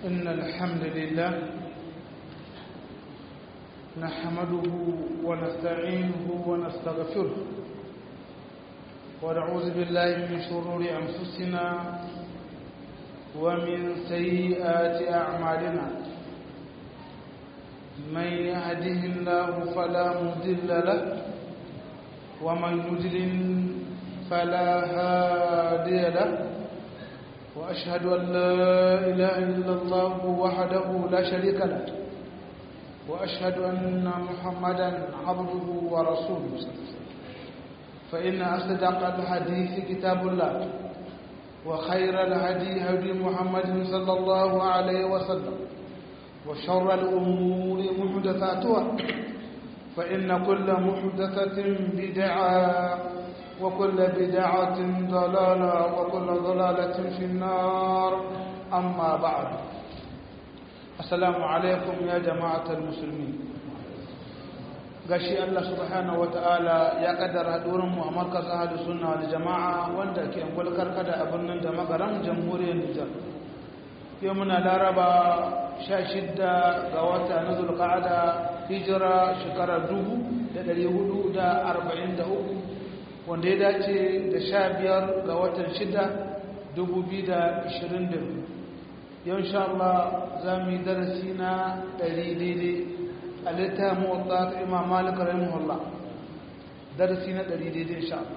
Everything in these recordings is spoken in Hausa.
إن الحمد لله نحمده ونستعينه ونستغفره ونعوذ بالله من شرور أنفسنا ومن سيئات أعمالنا من يهده الله فلا مضل له ومن يضلل فلا هادي له وأشهد أن لا إله إلا الله وحده لا شريك له وأشهد أن محمدا عبده ورسوله فإن أصدق الحديث كتاب الله وخير الهدي هدي محمد صلى الله عليه وسلم وشر الأمور محدثاتها فإن كل محدثة بدعة وكل بدعة ضلالة وكل ضلالة في النار أما بعد السلام عليكم يا جماعة المسلمين gashi Allah subhanahu wataala ya kaddara hadurin mu a markaz ahlus sunna wal jamaa wanda ke angulkar kada a birnin da magaran jamhuriyar Nijar yau muna laraba 16 ga wata na zulqa'ada hijira shekarar 1443 wanda ya dace da sha biyar ga watan shida dubu biyu da ashirin da biyu yau insha Allah za mu yi darasi na ɗari daidai a littafin motsa ta imam malik rahimahullah darasi na ɗari daidai insha Allah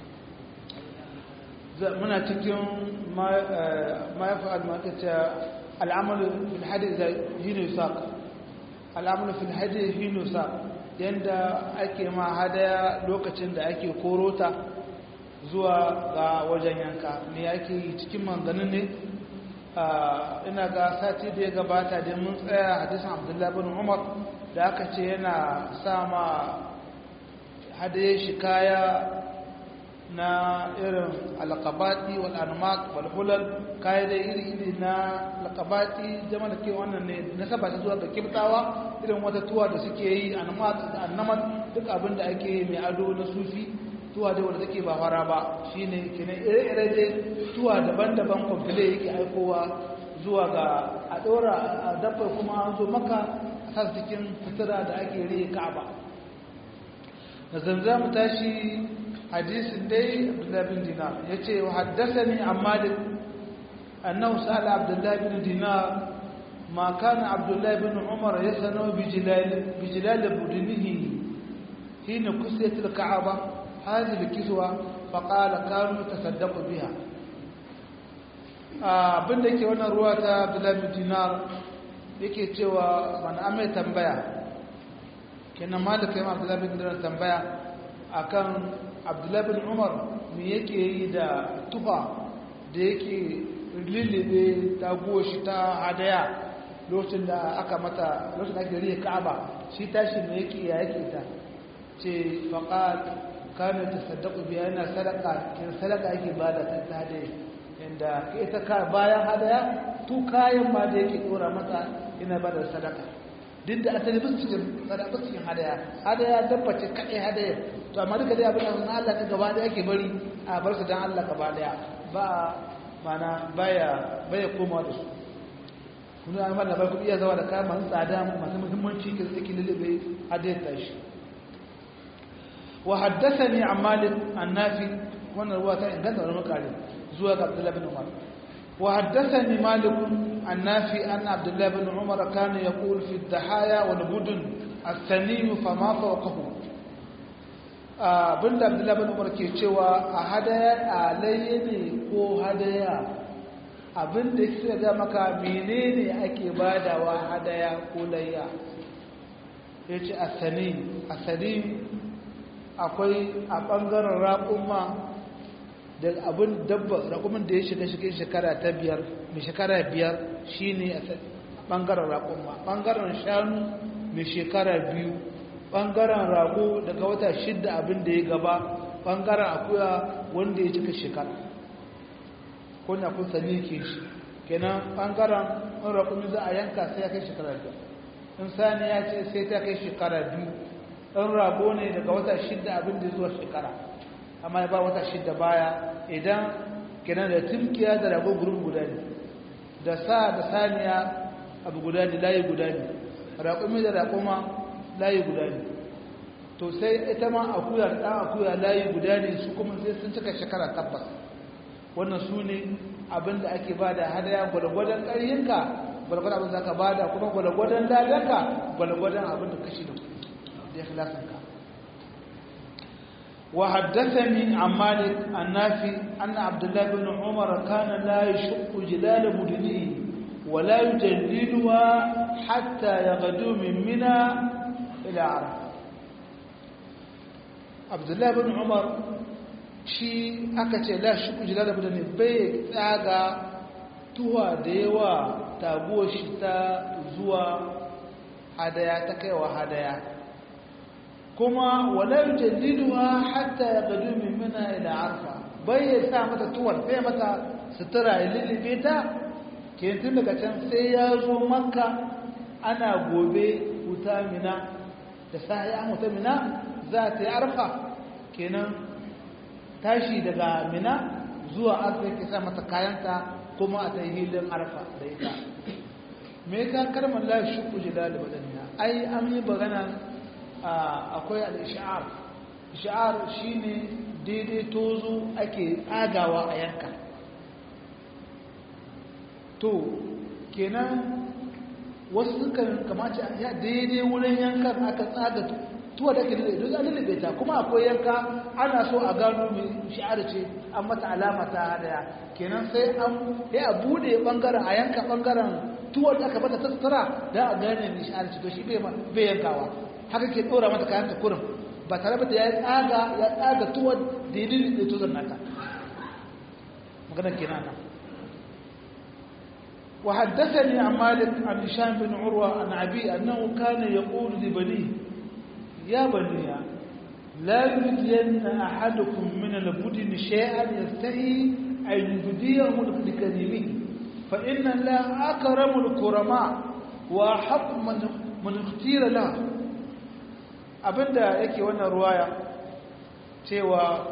muna cikin ma ya fa'al makata al'amalu fil hadi da hinu saq al'amalu fil hadi hinu saq yadda ake ma hadaya lokacin da ake korota zuwa ga wajen yanka me ake yi cikin manganin ne ina ga sati da ya gabata da mun tsaya hadisun abdullahi bin umar da aka ce yana sama hadaye shi kaya na irin alkabati wal anmaq wal hulal kaya da iri iri na alkabati jama da ke wannan ne na saba ta zuwa ga kibtawa irin wata tuwa da suke yi anmaq da annamat duk abin da ake yi mai ado na sufi tuwa da wanda take ba fara ba shine kenan ire-ire dai tuwa daban-daban kwamfile yake aikowa zuwa ga a dora a dabbar kuma an zo maka a sa cikin fitira da ake riye ka'aba da zanza mu tashi hadisin dai abdullahi bin dinar ya ce wa haddasa ne amma da annahu sa'ala abdullahi bin dinar ma kana abdullahi bin umar ya sano bijilal budinihi hina kusiyatul ka'aba hadhihi alkiswa fa qala kanu tasaddaqu biha abinda yake wannan ruwa ta abdullahi bin dinar yake cewa man amai tambaya kenan malaka yamma abdullahi bin dinar tambaya akan abdullahi bin umar me yake yi da tufa da yake lilibe ta shi ta hadaya lokacin da aka mata lokacin da ake riye ka'aba shi tashi me yake ya yake ta ce faqat kana tasaddaqu bi yana sadaka kin sadaka yake bada ta hadaya inda ita ka bayan hadaya tu kayan ma da yake dora mata ina bada sadaka duk da asali ba cikin sadaka cikin hadaya hadaya dabbace kadai hadaya to amma duka dai abin da Allah ka gaba da yake bari a bar su dan Allah gaba daya ba mana baya baya koma da su kuma an fara bar kudi ya zawa da kaya masu tsada masu muhimmanci ke zaki lulube hadaya ta shi wa haddathani an malik an nafi wannan ruwa ta inganta wani makare zuwa ga Abdullah bin Umar wa haddathani malik an nafi anna Abdullah bin Umar kana yaqul fi ad-dahaya wal budun as-sanim fama fawqahu abinda abdullahi bin umar ke cewa a hadaya alayya ne ko hadaya abinda ke ga maka menene ake badawa hadaya ko layya ya ce asani asani akwai a ɓangaren raƙumma da abin dabba raƙumin da ya shiga shiga shekara ta biyar mai shekara biyar shine a ɓangaren raƙumma ɓangaren shanu mai shekara biyu ɓangaren rago daga wata shidda abin da ya gaba ɓangaren akuya wanda ya cika shekara ko na kun sani ke shi kenan ɓangaren in raƙumi za a yanka sai ya kai shekara biyar in sani ya ce sai ta kai shekara biyu in rago ne daga wata shidda abin da zuwa shekara amma ya ba wata shidda baya idan kenan da tumkiya da rago gurin guda ne da sa da saniya abu guda ne layi guda ne raƙumi da raƙuma layi guda ne to sai ita ma akuya da ɗan akuya layi guda ne su kuma sai sun cika shekara tabbas wannan su ne abin da ake ba da hadaya gwalgwadon ƙaryinka gwalgwadon abin da ka ba da kuma gwalgwadon dadanka gwalgwadon abin da kashi da ya khilasanka وحدثني عن مالك النافي أن عبد الله بن عمر كان لا يشق جلال مدنه ولا يجللها حتى يغدو من منى إلى عرفة عبد الله بن عمر shi aka ce la shi kujila da mutane bai tsaga tuwa da yawa taguwar shi ta zuwa hadaya ta kaiwa hadaya kuma walar jaddiduwa hatta ya gadu min mina ila arfa bai ya sa mata tuwar sai mata sutura ya lullube ta ke tun daga can sai ya zo makka ana gobe wuta mina da sahi an wuta mina za ta yi arfa kenan tashi daga mina zuwa arfa ke sa mata kayanta kuma a ta yi hilin arfa da ita me ka karmar la shuku jilal badaniya ai an yi bagana akwai al-ish'ar ish'ar shine daidai tozo ake tsagawa a yanka to kenan wasu sukan kamace ya daidai wurin yankan aka tsaga tuwa da ke daidai don lullube ta kuma akwai yanka ana so a gano mai shi'ar ce an mata alama ta hadaya kenan sai an ya a bude bangaren a yanka bangaren tuwar da aka bata ta sutura da a gane mai shi'ar ce to shi bai yankawa haka ke tsora mata kayan ta kurin ba tare da ya tsaga ya tsaga tuwar da ya lullube tuzon nata maganar kenan nan وحدثني عن مالك عن هشام بن عروة عن أبي أنه كان يقول لبنيه يا بني لا يبدين أحدكم من البدن شيئا يستحي أن يبديه لكريمه فإن الله أكرم الكرماء وأحق من من اختير له abinda yake wannan ruwaya cewa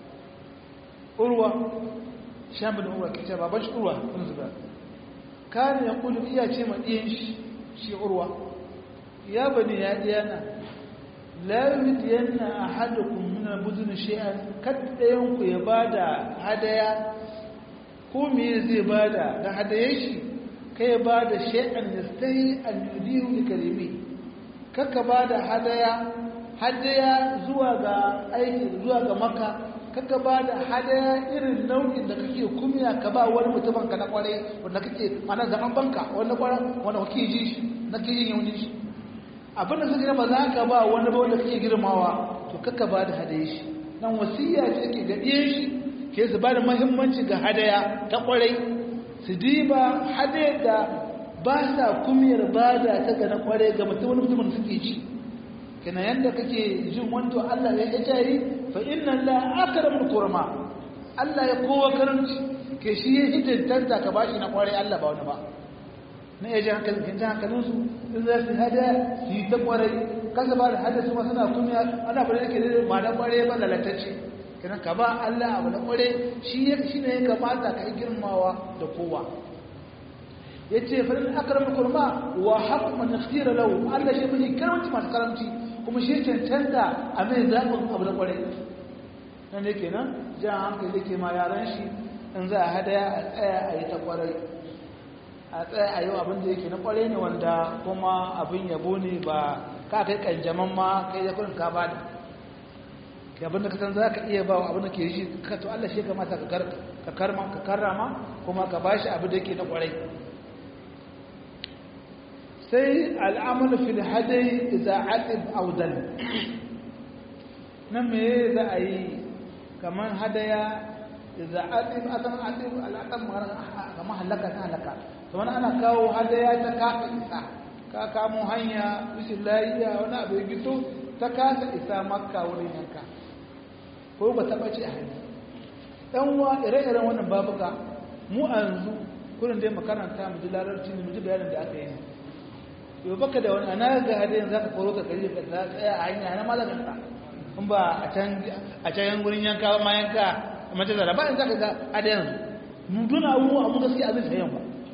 urwa shambin urwa ke ce baban shi urwa kun zuba kane ya kudu iya ce ma ɗiyan shi shi urwa ya bane ya ɗiyana layut yana a haddakun muna buzin shi'an kaddayenku ya ba da hadaya ko me zai ba da da hadayen shi ka ya ba da shi'an da sai an yudihu da kalimi kaka ba da hadaya hadaya zuwa ga aiki zuwa ga maka kaka ba da hadaya irin nau'in da kake kumiya ka ba wani mutumin ka na kwarai wanda kake mana zaman banka wanda kwarai wanda kake ji shi na ke yin yauni shi abinda suka ba za ka ba wani ba wanda kake girmawa to kaka ba da hadaya shi nan wasiya ce ke ga ɗiyan shi ke su ba da muhimmanci ga hadaya ta kwarai su diba hadaya da ba sa kumiyar ba da ta ga na kwarai ga mutum wani mutumin suke ci kana yanda kake jin wanto Allah ya jari fa inna la akramul kurma Allah ya kowa karanci ke shi ya hidintanta ka bashi na kware Allah ba wani ba na ya ji hankalin kin ji hankalin su in za su hada su yi ta kware kasa ba da hada su ma suna kumiya ana bare yake da ma da kware ba lalatacce kana ka ba Allah abu na kware shi ya shi ne ya kamata ka yi girmawa da kowa yace fa in akramul kurma wa haqqu man ikhtira lahu Allah shi bai karamci masu karamci kuma shi cancanta a mai zaɓin abu da ƙwarai nan da ke nan jan hankali da ke ma yaran shi in za a hadaya a tsaya a yi ta ƙwarai a tsaya a yi abin da yake na ƙwarai ne wanda kuma abin yabo ne ba ka kai ƙanjaman ma kai da kurin ka ba da ke abin da ka san za ka iya ba abin da ke shi ka to Allah shi kamata ka karrama kuma ka ba shi abin da yake na ƙwarai sai al'amalu fil hadai za a ɗin audan nan me za a yi kamar hadaya za a ɗin asan aɗin al'aƙar kamar halaka ta halaka kamar ana kawo hadaya ta kasa isa ka kamo hanya rashin layiya wani abu ya gito ta kasa isa makka wurin yanka ko ba taɓa ce a hanyar ɗan wa ire-iren wannan babuka mu a yanzu kurin dai makaranta mu ji larabci mu ji bayanin da aka yi yau baka da wani ana ga hadayin za ka koro ka kari ka tsaya a hanya na malakan ka in ba a can a can gurin yanka ma yanka a mace zara ba in za ka ga hadayin mu duna abu a mun gaskiya abin sayan ba ko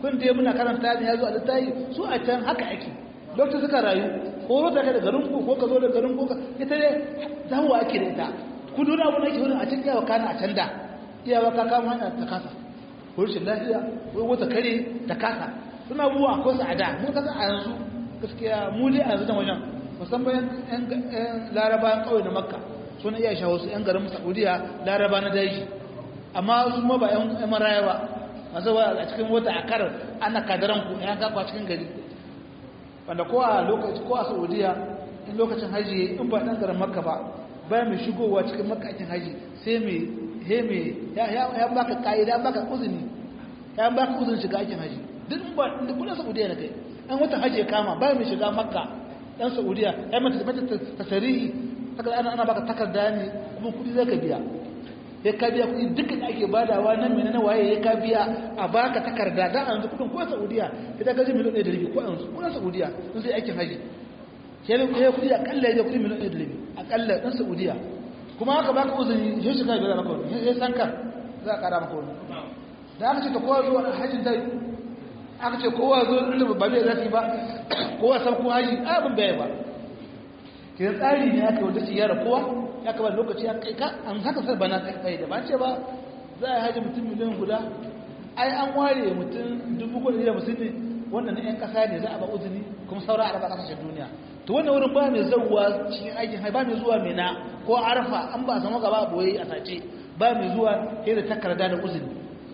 kun da muna karanta ne ya zo a littafi su a can haka ake lokacin suka rayu ko rota ka da garin ku ko ka zo da garin ku ita ne zahuwa ake da ita ku dole abu na ke wurin a can iyawa kana a can da iyawa ka kama hanya ta kasa ko rashin lafiya ko wata kare ta kasa suna abubuwa ko su a da mun kasa a yanzu gaskiya mu dai a yanzu da wajen musamman yan laraba kawai na makka suna iya shawo su yan garin saudiya laraba na daji amma su ma ba yan maraya ba masu wa a cikin wata a karar ana kadaran ku yan kakwa cikin gari wanda ko a lokaci ko a saudiya in lokacin haji in ba dan garin makka ba ba mai shigowa cikin makka cikin haji sai mai he mai ya baka ka'ida ya baka uzuni ya baka uzuni shiga aikin haji duk ba da kudin saudiya na kai an wata haji ya kama ba mai shiga makka dan saudiya ya mata mata tasarihi haka ana ana baka takarda ne kuma kudi zaka biya ya ka biya kudi duka da ake badawa nan mene na waye ya ka biya a baka takarda da an yanzu kudin ko saudiya ita ga miliyan 1 da rabi ko yanzu ko saudiya sun sai aikin haji sai ya kudi akalla ya kudi miliyan 1 da rabi akalla dan saudiya kuma haka baka uzuri sai shiga ga maka wani sai sanka za ka kara maka wani da aka ce ta kowa zuwa hajjin ta aka ce kowa zo inda ba bai zafi ba kowa san ko haji abin bai ba kiran tsari ne aka wanda siyara kowa ya kaba lokaci ya kai ka an haka sai bana kai kai da ba ce ba za a haji mutum miliyan guda ai an ware mutum dubu kuɗi da musulmi wannan na yan kasa ne za a ba uzuri kuma saura a raba kasashen duniya to wannan wurin ba mai zauwa cikin aikin hai ba mai zuwa mai na ko arfa an ba a samu gaba boye a sace ba mai zuwa sai da takarda da uzuri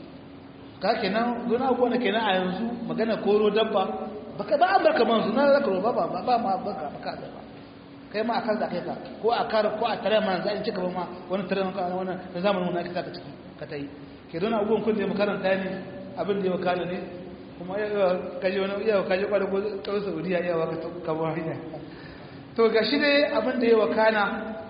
ka kenan zuwa abubuwa na kenan a yanzu magana koro dabba baka ba an barka manzu na zaka roba ba ba ma baka baka da ba kai ma akan da kai ka ko a kar ko a tare man zai cika ba ma wani tare man wannan da zamanin mun aka saka ciki ka tai ke don abubuwan kun da makaranta ne abin da ya wakala ne kuma ya kaje wani iya kaje kwada ko tsawon Saudiya iya waka ka ba hanya to gashi dai abin da ya wakana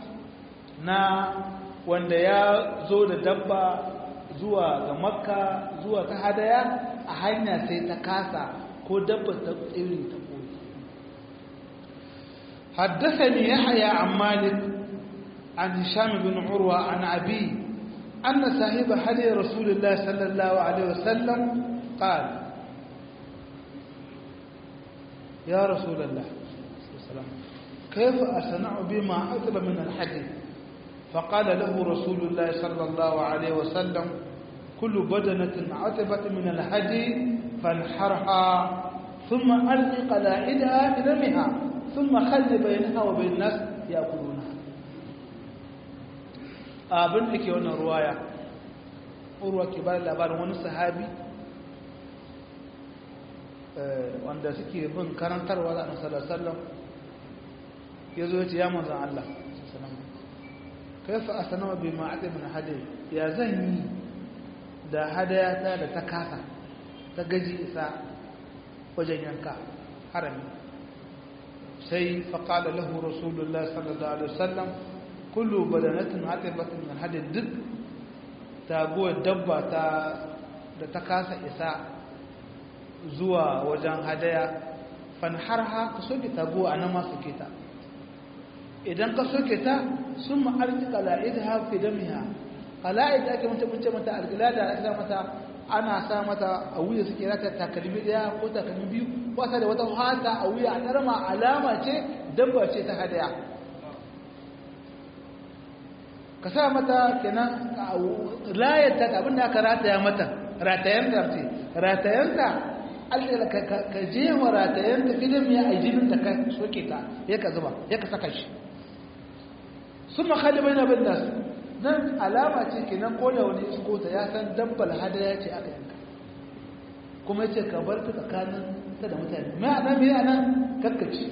na wanda ya zo da dabba zuwa ga makka zuwa ta hadaya a hanya sai ta kasa ko dabba ta tsiri ta koyi حدثني يحيى عن مالك عن هشام بن عروة عن أبي أن صاحب حدي رسول الله صلى الله عليه وسلم قال يا رسول الله كيف أصنع بما أطلب من الحديث فقال له رسول الله صلى الله عليه وسلم كل بدنة عتبت من الهدي فانحرها ثم ألق قلائدها في دمها ثم خل بينها وبين الناس يأكلونها abin da ke wannan ruwaya urwa ke ba labarin wani sahabi wanda suke bin karantarwa da annabi sallallahu alaihi wasallam yazo ya ce ya manzon Allah kaifa asnama bi ma'ati min hadi ya zan yi da hadayata da ta kasa ta gaji isa wajen yanka harami sai faƙala lahu rasulullah sallallahu alaihi wasallam kullu badanatin hatibatin min hadi duk taguwar dabba ta da ta kasa isa zuwa wajen hadaya fanharha ka soke taguwa a nan masu kita idan ka soke ta sun ma'arci kala'id hafi damiha kala'id ake mace mace mata alƙilada ake mata ana sa mata a wuya suke rata takalmi daya ko takalmi biyu wasa da wata hata a wuya a ɗarma alama ce dabba ce ta hadaya ka sa mata kenan layarta abin da aka rataya mata ratayanta ce ratayanta allah ka je wa ratayanta filin ya a jinin da ka soke ta ya ka zuba ya ka saka shi sun makali bai na bin nasu nan alama ce kenan ko da wani isko ta ya san dabbal hadaya ce aka yanka kuma yace ka bar ta tsakanin ta da mutane mai anan mai anan kakkaci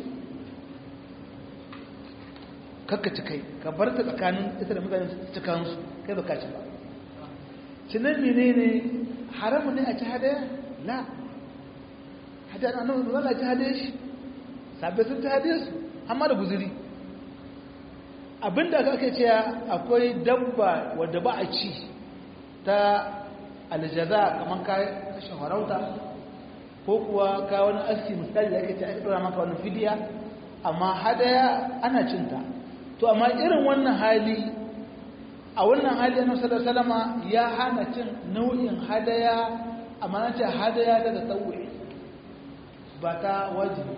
kakkaci kai ka bar ta tsakanin ita da mutane cikin su kai ba kaci ba cinan menene haramu ne a ci hadaya la hadaya annabi ba za a ci hadaya shi sabbe sun ci hadaya su amma da guzuri abinda aka cewa akwai dabba wadda ba a ci ta aljaza kamar kashin harauta ko kuwa ka wani aski misali da ake ce aka dora maka wani fidiya amma hadaya ana cinta to amma irin wannan hali a wannan hali na salama ya hana cin nau'in hadaya amma na ce hadaya ta da tsawuri ba ta wajibi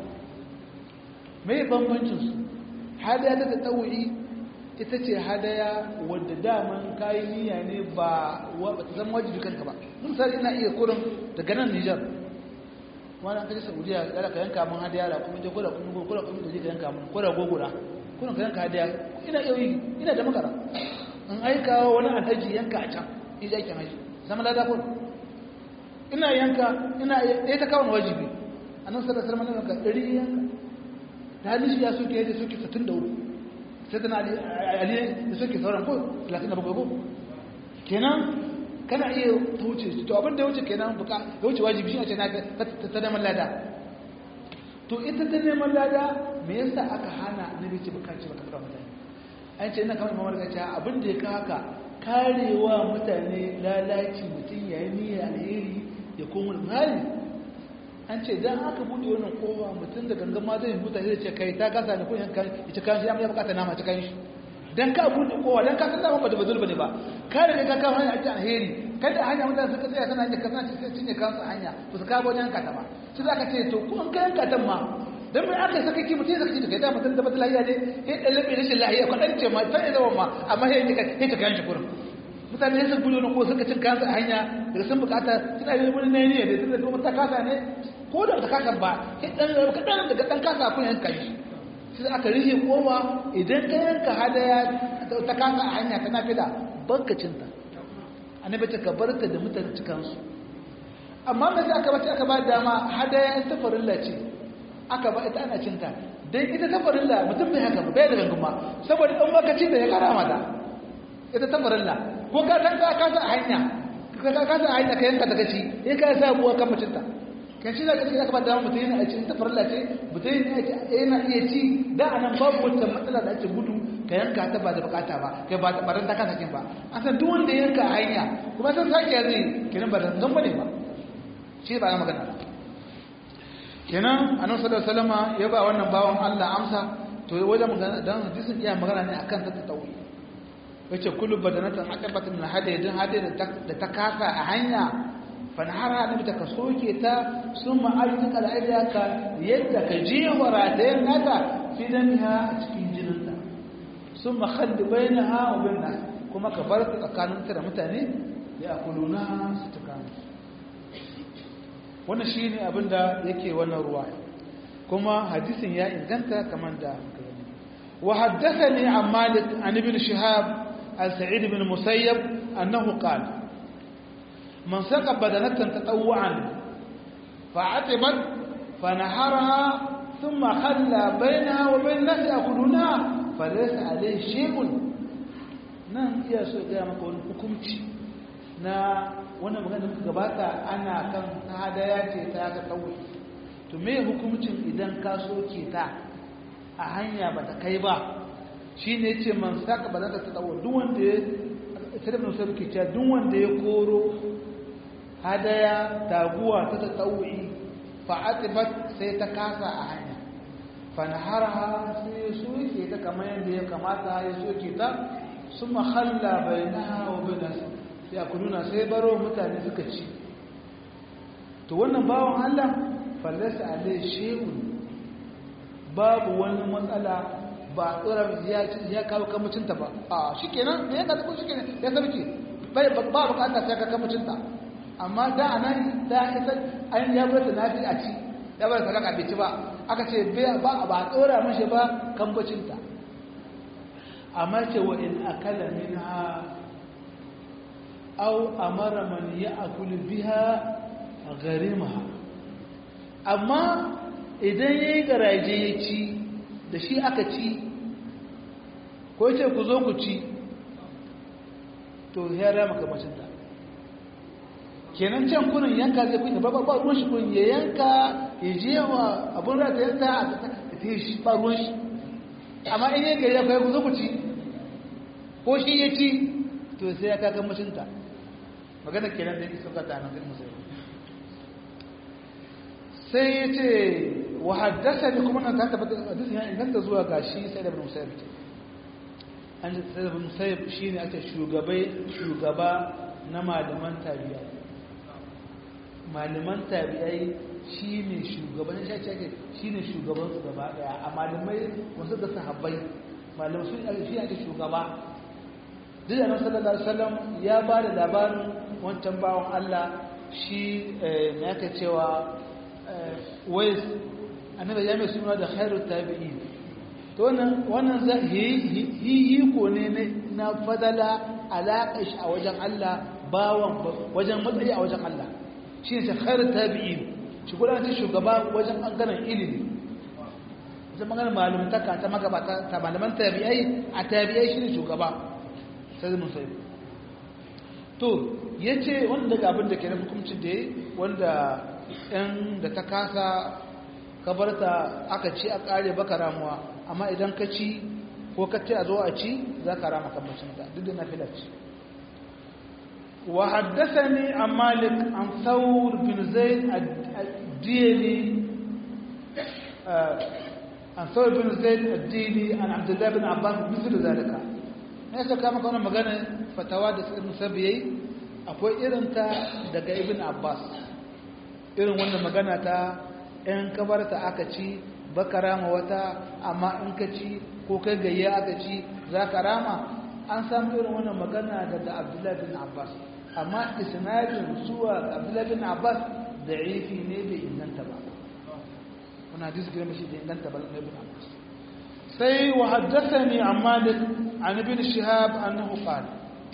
mai bambancinsu hadaya ta da tsawuri ita ce hadaya wadda daman kayi niyya ne ba ta zama wajibi kanka ba misali ina iya kurin daga nan nijar wani an kaji saudiya kada ka yanka mun hadaya da kuma je kula kuma kula kuma je ka yanka mun kula gogura kuna ka yanka hadaya ina iya yi ina da makara in aika wani alhaji yanka a can in ji aikin haji zama lada kun ina yanka ina ɗaya ta kawo wajibi a nan sadar sarmani yanka ɗari yanka da hannun shi ya soke yadda soke 63 sai tana ali da soke sauran ko 37 ko kenan kana iya ta wuce to abin da ya wuce kenan buka ya wuce wajibi shi a ce na ta neman lada to ita ta neman lada me yasa aka hana annabi ce baka ce baka fara mutane an ce ina kamar mamar gaciya abin da ya ka haka karewa mutane lalaci mutum yayi niyyar alheri ya koma hali an ce dan aka bude wannan kowa mutum da gangan ma zai huta zai ce kai ta kasa ne ko yanka ita kan shi ya bukata nama ta kan shi dan ka bude kowa dan ka san ba da bazul bane ba ka riga ka kawo hanya a cikin alheri kada hanya mutane suka tsaya sana da kasance sai cinye kansu hanya ba su kawo wajen kata ba sai zaka ce to ko an kayan katan ma dan mai aka saka ki mutum saka ki kai da mutum da batala ya ne sai dan labe rashin lahiya ko dan ce ma sai zama ma amma sai ni ka sai ta kan shi kurin mutane sai su bude ko suka cin kansu a hanya daga sun bukata suna yi wani ne ne da tunda kuma ta kasa ne ko da ta kasa ba sai dan kadan daga dan kasa kun yanka shi sai aka rike kowa idan ka yanka hadaya ta kasa a hanya ta nafila bankacinta annabi ta kabarta da mutane cikansu amma mai sai aka bace aka ba dama hadaya ta farilla ce aka ba ita ana cinta dan ita ta farilla mutum bai haka bai da ganguma saboda dan bakaci da ya kara mata ita ta farilla ko ka san ka kasa a hanya ka kasa a hanya ka yanka daga ci sai ka sa buwa kan mutunta kan shi da kake aka ba dama mutum yana a cikin ta farilla ce mutum yana iya ci da anan babu wata matsala da ake gudu ka yanka ta ba da bukata ba kai ba ta baran ta kasa kin ba an san duk wanda yanka a hanya kuma san sake zai kenan ba dan bane ba shi ba na magana kenan annabi sallallahu alaihi wasallama ya ba wannan bawan Allah amsa to wajen magana dan hadisin iya magana ne akan ta tawi yace kullu badanatan aqabat min hadi dan hadi da ta kasa a hanya fa nahara annabi ta kasoke ta summa ayyuka al'ada ka yadda ka je waratayen nata fi damiha a cikin jininta summa khalli bainaha wa bain nas kuma ka bar tsakaninta da mutane ya kuluna su tukanu wannan shi ne abinda yake wannan ruwa kuma hadisin ya inganta kamar da wa haddathani an malik an ibn shihab al-sa'id ibn musayyab annahu qala man saqa badanatan tatawwan fa'atibat fanaharaha thumma khalla bainaha wa bain nasi yakuluna falaysa alayhi shay'un nan iya so ga maka wani hukunci na wannan magana muka gabata ana kan hadaya ce ta ga kawai to me hukuncin idan ka soke ta a hanya ba ta kai ba shine yace man saka ba za ta tsawo duk wanda ya sai mun sai ke cewa duk wanda ya koro hadaya taguwa ta tsawi fa atibat sai ta kasa a hanya fa naharha sai soke ta kamar yadda ya kamata ya soke ta summa khalla bainaha wa bainaha ya kuluna sai baro mutane suka ci to wannan bawon Allah fallasa alai shehun babu wani matsala ba tsoron ya kawo kamucinta ba a shi kenan da ya kasu shi kenan ya sarki bai ba bukata sai ka kamucinta amma da a nan da ita an ya bar ta nafi a ci ya bar sadaka bai ci ba aka ce ba ba tsora mashi ba kambacinta amma ce wa in akala minha أو أمر من يأكل بها غريمها أما idan ya yi garaje ya ci da shi aka ci ko ce ku zo ku ci to ya rama kamacinta kenan can kunin yanka zai kunya ba ba ruwan shi kunin ya yanka ya je wa abin rata yanka a ta yi shi ba ruwan shi amma in yanka ya kai ku zo ku ci ko shi ya ci to sai ya kaga mashinta magana kenan da yake suka ta nan musulmi sai ya ce wa haddasa ne kuma nan ta tabbata hadisin ya inganta zuwa ga shi sai da ibn musayyib ce an ji sai da ibn musayyib shine ake shugabai shugaba na malaman tabi'a malaman tabi'ai shine shugaban shi ake shine shugaban su gaba daya a malamai wasu da sahabbai malamai su shi ake shugaba duk da sallallahu alaihi wasallam ya ba da labarin wancan bawan Allah shi ne aka cewa wais annabi ya mai suna da khairu tabi'in to wannan wannan yi ko ne na fadala alaƙa shi a wajen Allah bawan wajen matsayi a wajen Allah shi ne khairu tabi'in shi kuma ce shugaba wajen ɓangaren ilimi wajen ɓangaren malumtaka ta magabata ta malaman tabi'ai a tabi'ai shi ne shugaba sai mun sai to ya ce wanda daga abin da ke na hukumcin da ya wanda ɗan da ta kasa kabarta aka ci a ƙare baka ramuwa amma idan ka ci ko ka ce a zo a ci za ka rama kambacin ta duk da na filaci wa haddasani an malik an saur bin zaid addini an saur bin zaid addini an abdullahi bin abbas misal zalika ne saka maka wannan magana fatawa da ibn sabiyai akwai irin ta daga ibn abbas irin wannan magana ta in kabarta aka ci baka rama wata amma in ka ci ko kai gayya aka ci za ka rama an samu irin wannan magana daga abdullahi bin abbas amma isnadin zuwa abdullahi bin abbas da ifi ne bai inganta ba wani hadisi gina mashi da inganta ba na ibn abbas sai wa haddathani an malik an ibn shihab annahu qala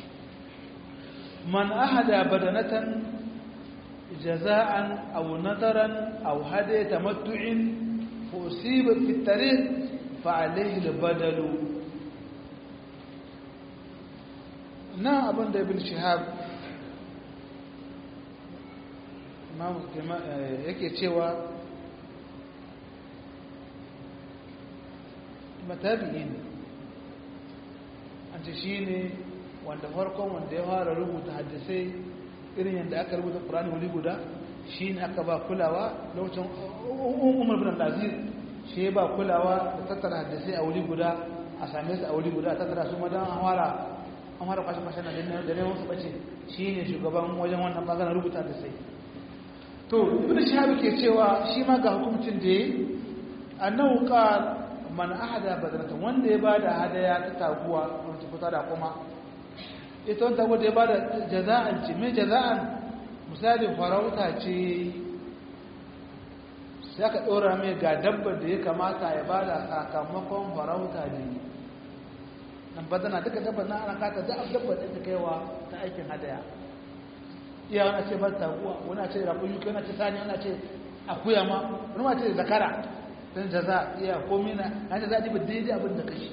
man ahada badanatan jaza'an aw nadaran aw hadiya tamattu'in فأصيب في الطريق فعليه البدل na abin da ibn shihab yake cewa matabi'i ne an ce shi ne wanda farkon wanda ya fara rubuta hadisai irin yadda aka rubuta ƙurani wuri guda shi ne aka ba kulawa lokacin umar bin al-aziz shi ba kulawa da tattara hadisai a wuri guda a same su a wuri guda a tattara su madan an fara an fara kwashe kwashe na da neman su bace shi ne shugaban wajen wannan bangaren rubuta hadisai to ibn shahab ke cewa shi ma ga hukuncin da yayi annahu qal man ahada badratan wanda ya bada hadaya ta taguwa wanda ta da kuma ita wanda taguwa da ya bada jaza'an ce me jaza'an misali farauta ce sai aka ɗora mai ga dabbar da ya kamata ya bada sakamakon farauta ne nan badana duka dabbar na ana kata za a dabbar da ta kaiwa ta aikin hadaya iya wani ce bar taguwa wani ce rakun yuki wani ce sani wani ce akuya ma wani ma ce zakara don jaza iya komi na hanyar za a ɗiba daidai abin da kashi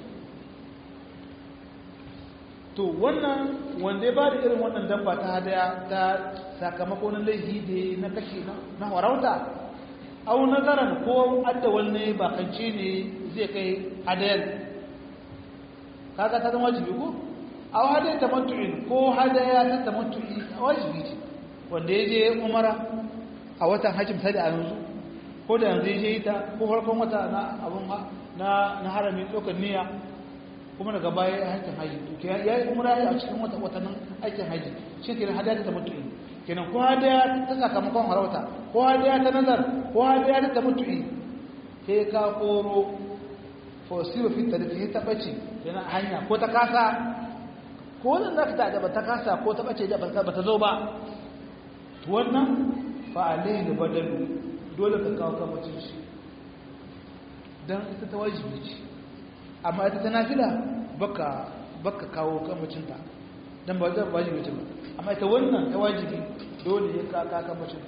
to wannan wanda ya ba da irin wannan dabba ta hadaya ta sakamako na laifi da na kashi na warauta au nazaran ko adda wanne bakance ne zai kai hadayar kaga ta zama wajibi ko au hadaya ta matu'in ko hadaya ta tamattu'i wajibi ce wanda ya je umara a watan hajji misali a yanzu ko da yanzu ya je ita ko farkon wata na abun na na haramin ɗaukar niyya kuma daga baya ya aikin haji to ya yi umra a cikin wata watannin aikin haji shi ke hadaya ta mutu'i kenan ko hadaya ta sakamakon harauta ko hadaya ta nazar ko hadaya ta mutu'i sai ka koro fosiwa fi ta da ta bace kenan hanya ko ta kasa ko wannan zaka ta da ta kasa ko ta bace da ba ta zo ba to wannan fa alaihi badalu dole ka kawo kamacin shi dan ita ta wajibi ce amma ita ta nafila baka baka kawo kamacinta dan ba zai wajibi ce ba amma ita wannan ta wajibi dole ya kaka kamacinta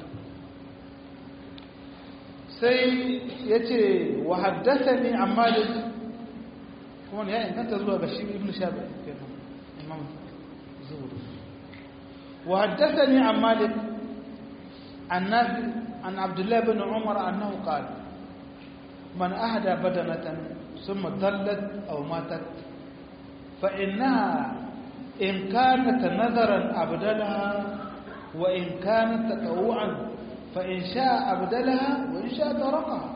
sai ya ce wa haddasani an malik kuma ne ya inganta zuwa ga shi ibn shabi kenan imam zuhur wa haddasani an malik an nafi an abdullahi bin umar annahu qala man ahda badanatan ثم ضلت أو ماتت فإنها إن كانت نذرا أبدلها وإن كانت تطوعا فإن شاء أبدلها وإن شاء تركها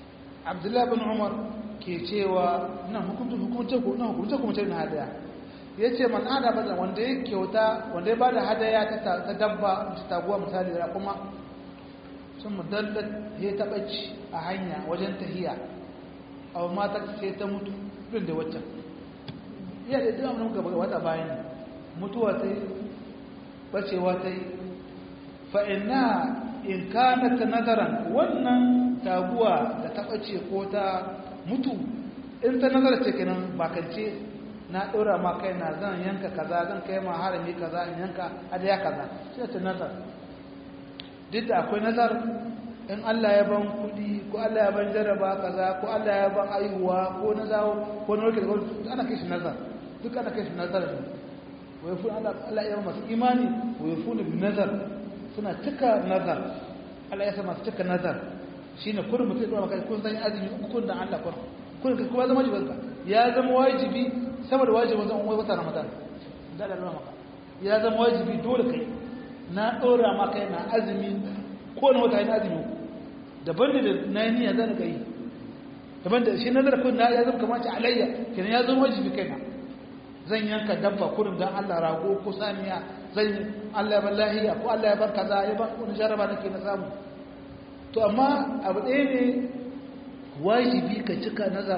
عبد الله بن عمر ke cewa nan hukunta hukunta ko nan hukunta kuma ce na hada ya ce man ada bada wanda ya kyauta wanda ya bada hadaya ta dabba ta taguwa misali da kuma sun mudallar ya taɓa ci a hanya wajen tahiya a mata sai ta mutu ɗin da waccan iya da duk abin gaba wata bayan mutuwa ta yi bacewa ta yi fa'ina in kana ta nazaran wannan taguwa da ta ɓace ko ta mutu in ta nazara ce kenan bakance na ɗora ma kai na zan yanka kaza zan kai ma harami kaza in yanka adaya kaza sai ta nazar duk da akwai nazar in Allah ya ban kuɗi ko Allah ya ban jaraba kaza ko Allah ya ban aihuwa ko na zawo ko na wakil gwamnati ana kai shi nazar duk ana kai shi nazar ne wai fi Allah ya masu imani wai fi bi nazar suna cika nazar Allah ya sa masu cika nazar shine kullum mutum ya maka kun san azumi uku da Allah kun kun ka kuma zama wajibinka ya zama wajibi sama da wajibin zan wai wata Ramadan da Allah maka ya zama wajibi dole kai na dora maka yana azumi ko na wata yana azumi daban da na yi niyya zan ga yi daban da shi nazar kun na ya zama kamar ci alayya kenan ya zama wajibi kaina zan yanka dabba kurum don Allah rago ko saniya zan yi Allah ya ban lahiya ko Allah ya ban kaza ya ban wani jaraba nake na samu to amma abu ɗaya ne wajibi ka cika nazar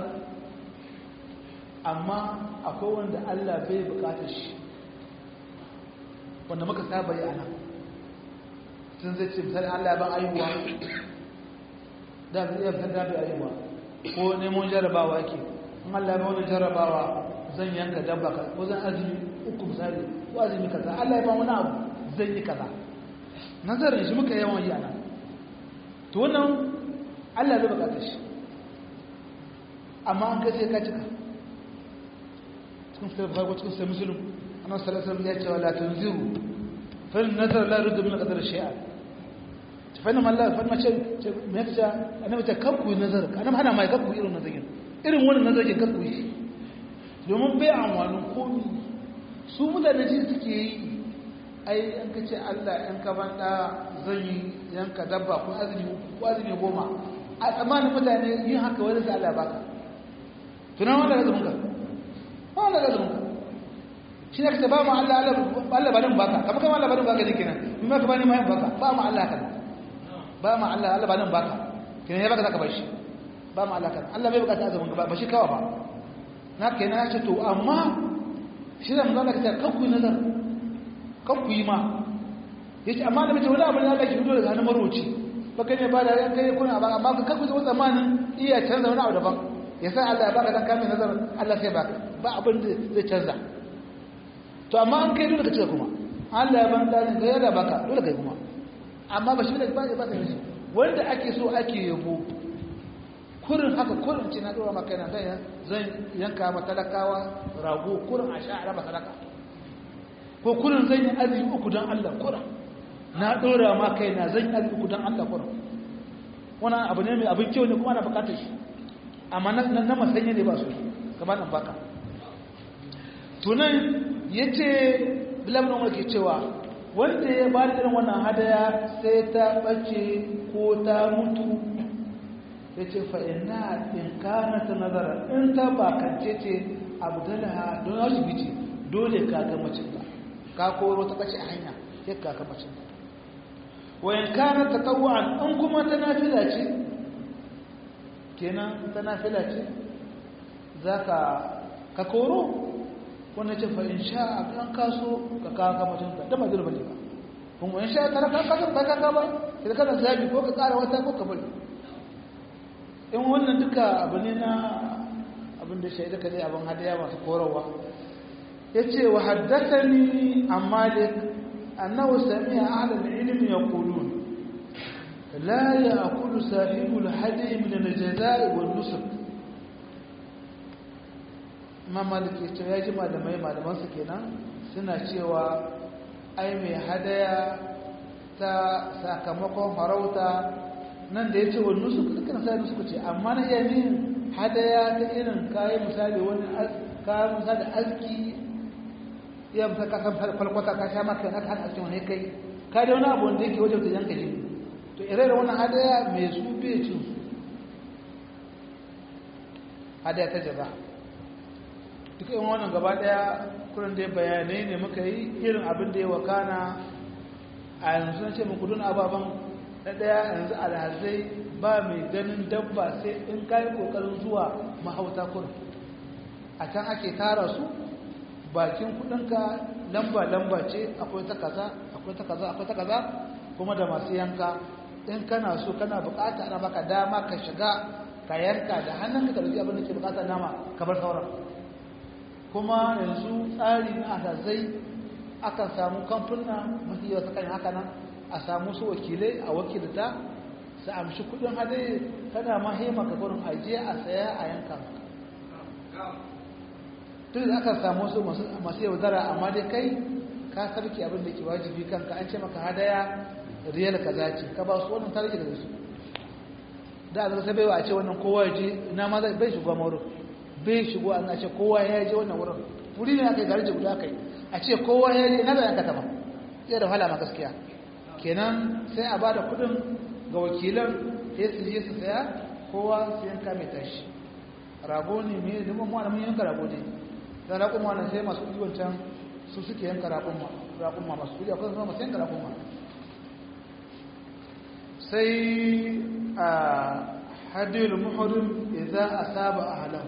amma akwai wanda Allah bai bukatar shi wanda muka saba yi ana sun zai ce misali Allah ya ban ayuwa da zai iya fitar da bai ayuwa ko neman jarabawa yake in Allah ya ban wani jarabawa zan yanka dabba ka ko zan azumi uku misali ko azumi kaza Allah ya ba wani abu zan yi kaza nazarin shi muka yawan yi ana to wannan Allah zai bukata shi amma an kai sai ka cika cikin fitar bukhari ko cikin sai muslim annabi sallallahu alaihi wasallam ya ce wala tunziru fa nazar la yurdu min qadar shay'a fa inna Allah fa ma ce me yace annabi ta kakku nazar annabi hana mai kakku irin nazarin irin wannan nazarin kakku shi domin bai amfanin komi su mutane shi suke yi ai an ka ce allah yan ka banda zan yi yanka dabba ko azumi ko azumi goma a tsammanin mutane yin haka wani da allah baka tunan wanda ga zumunka ba wanda ga zumunka shi ne ka ce ba ma allah allah ba nan baka kamar kama allah ba nan baka ne kenan in ma ka bani ma yin baka ba ma allah kan ba ma allah allah ba nan baka kenan ya baka zaka bar shi ba ma allah kan allah bai bukata azumin ba ba shi kawa ba na ke na ce to amma shi da mazala ka ce kakku nazar kakku yi ma ya ce amma da mace wani abu da ke fito daga hannun maroci baka ne ba da yan kai kuna ba amma ka kakku zama tsammanin iya canza wani abu daban ya sa Allah ya baka dan kamin nazar Allah sai baka ba abin da zai canza to amma an kai dole ka ce kuma Allah ya ban dalin ga yada baka dole kai kuma amma ba shi da ba ba ta shi wanda ake so ake yabo kurin haka kurin ce na dora maka yana zan zan yanka ma talakawa rago kurin a sha raba sadaka ko kurin zan yi azumi uku don Allah kurin na dora ma kai na zan yi azumi uku don Allah kurin wannan abu ne mai abin kyau ne kuma ana bukatar shi amma na na masanya ne ba su kamar nan baka tunan yace bilal bin ke cewa wanda ya ba da irin wannan hadaya sai ta bace ko ta mutu ya ce fa'ina in kana ta nazara in ta bakance ce abdalaha don asibiti dole ka ga macin ta ka koro ta kace a hanya ya ka ga macin ta wayan kana ta tawa'an in kuma ta nafila ce kenan ta nafila ce za ka ka koro wannan ce fa'in sha a kan kaso ka kawo ga macin ta da ba zurba ne ba kuma in sha ta ka kaso ka ka ba idan kana zabi ko ka kara wata ko ka bari in wannan duka abu ne na abin da shaidu ka zai abin hadaya masu korowa ya ce wa haddasa ni a malik annahu sami a ahalar ilimin ya kulu la ya akulu sahibul hadi min al-jaza'i wal nusuk ma malik ya ce ya ji malamai malaman su kenan suna cewa ai mai hadaya ta sakamakon farauta nan da ya ce wani nusu dukkan sai nusu ce amma na iya yin hadaya ta irin kayan misali wani kayan misali aski iya misali ka san falkwata ka sha maka na kan askin wani kai ka da wani abu wanda yake wajen da yanka jini to ire da wannan hadaya mai su bai cin su hadaya ta jaba duk yin wannan gaba daya kurin dai bayanai ne muka yi irin abin da ya wakana a yanzu na ce muku dun ababen na ɗaya yanzu alhazai ba mai ganin dabba sai in kayi ƙoƙarin zuwa mahauta kurin a can ake tara su bakin kudinka lamba-lamba ce akwai ta kaza akwai ta kaza akwai ta kaza kuma da masu yanka in kana so kana bukata ana baka dama ka shiga ka yanka da hannunka ka rufi abin da ke bukata nama ka bar sauran kuma yanzu tsari na asazai akan samu kamfuna mafi yawa kan haka nan a samu su wakilai a wakilta su amshi kudin hadai kana ma hema ka gurin ajiye a saya a yanka duk da aka samu su masu yaudara amma dai kai ka sarki abin da ke wajibi kanka an ce maka hadaya riyal kaza ce ka ba su wannan tarki da su da a zaka baiwa a ce wannan kowa ya je ina ma bai shigo wurin bai shigo an ce kowa ya je wannan wurin wuri ne aka yi garje guda aka yi a ce kowa ya je ina da yanka ta ba sai da hala ma gaskiya kenan sai a bada kuɗin ga wakilan sai su je su saya kowa su yanka mai tashi rago ne mai zama mu mun yanka rago ne da raƙuma nan sai masu ɗiban can su suke yanka raƙuma masu ɗiban akwai zama masu yanka raƙuma sai a hadiyar muhurin idan a saba a halau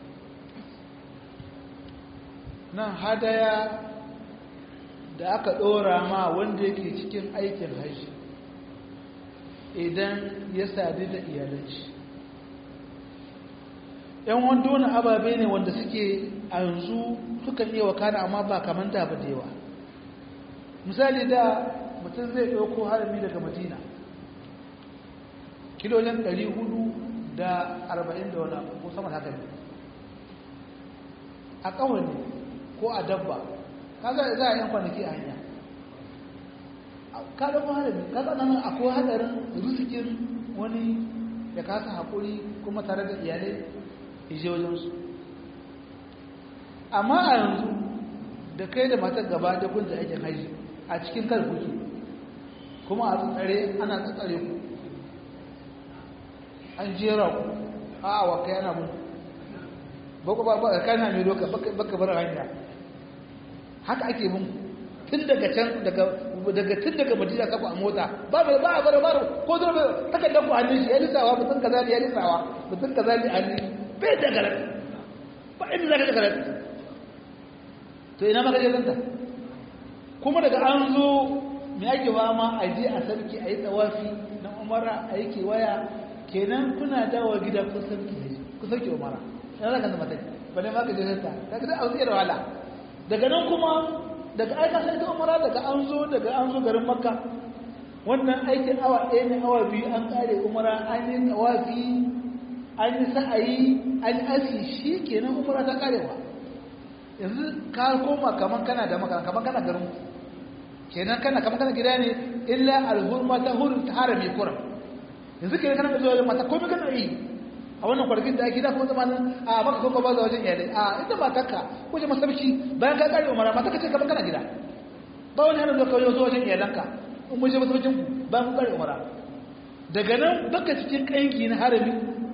nan hadaya da aka ɗora ma wanda yake cikin aikin hajji idan ya sadu da iyalanci yan wanda wani ababe ne wanda suke a yanzu sukan iya wakana amma ba kamar da ba da yawa misali da mutum zai ɗauko harami daga madina kilolin 440 da wani ko sama haka ne a ƙawar ko a dabba kaga za a yan kwanaki a hanya ka ɗauko harami kaga nan akwai hadarin rusikin wani ya kasa haƙuri kuma tare da iyalai ije wajensu amma a yanzu da kai da matar gaba da kunta aikin haji a cikin kar kuke kuma a tsare ana tsare ku an jera ku a awa kai ana mun bako ba ba kana mai doka baka bar hanya haka ake mun tun daga can daga daga tun daga madina kafa a mota ba ba ba bar bar ko zo takardar ku hannun shi ya lissawa mutum kaza ne ya lissawa mutum kaza ne hannun bai da garar ba inda za ka da garar to ina maka jiranta kuma daga an zo mai ake wa ma a je a sarki a yi tsawafi na umara a yi kewaya kenan kuna dawo gida kun sarki kun sarki umara yana za ka zama tai ba ne ma ka jiranta ka ga a zai da wahala daga nan kuma daga aika sai ta umara daga an zo daga an zo garin makka wannan aikin awa ɗaya ne awa biyu an kare umara an yi tsawafi an yi sa'ayi an aski shi kenan umara ta karewa yanzu ka koma kaman kana da maka kaman kana garin kenan kana kaman kana gida ne illa alhurma ta hurin ta harami kuran yanzu kenan kana zuwa wajen mata komai kana yi a wannan kwargin da ake da kuma zamanin a maka kuma ba za wajen iyalai a ita matarka ko je masarci bayan ka kare umara mata ka ce kaman kana gida ba wani hana zuwa kawai zuwa wajen iyalanka in mun je masarcin ku bayan kun kare umara daga nan baka cikin kanki na harami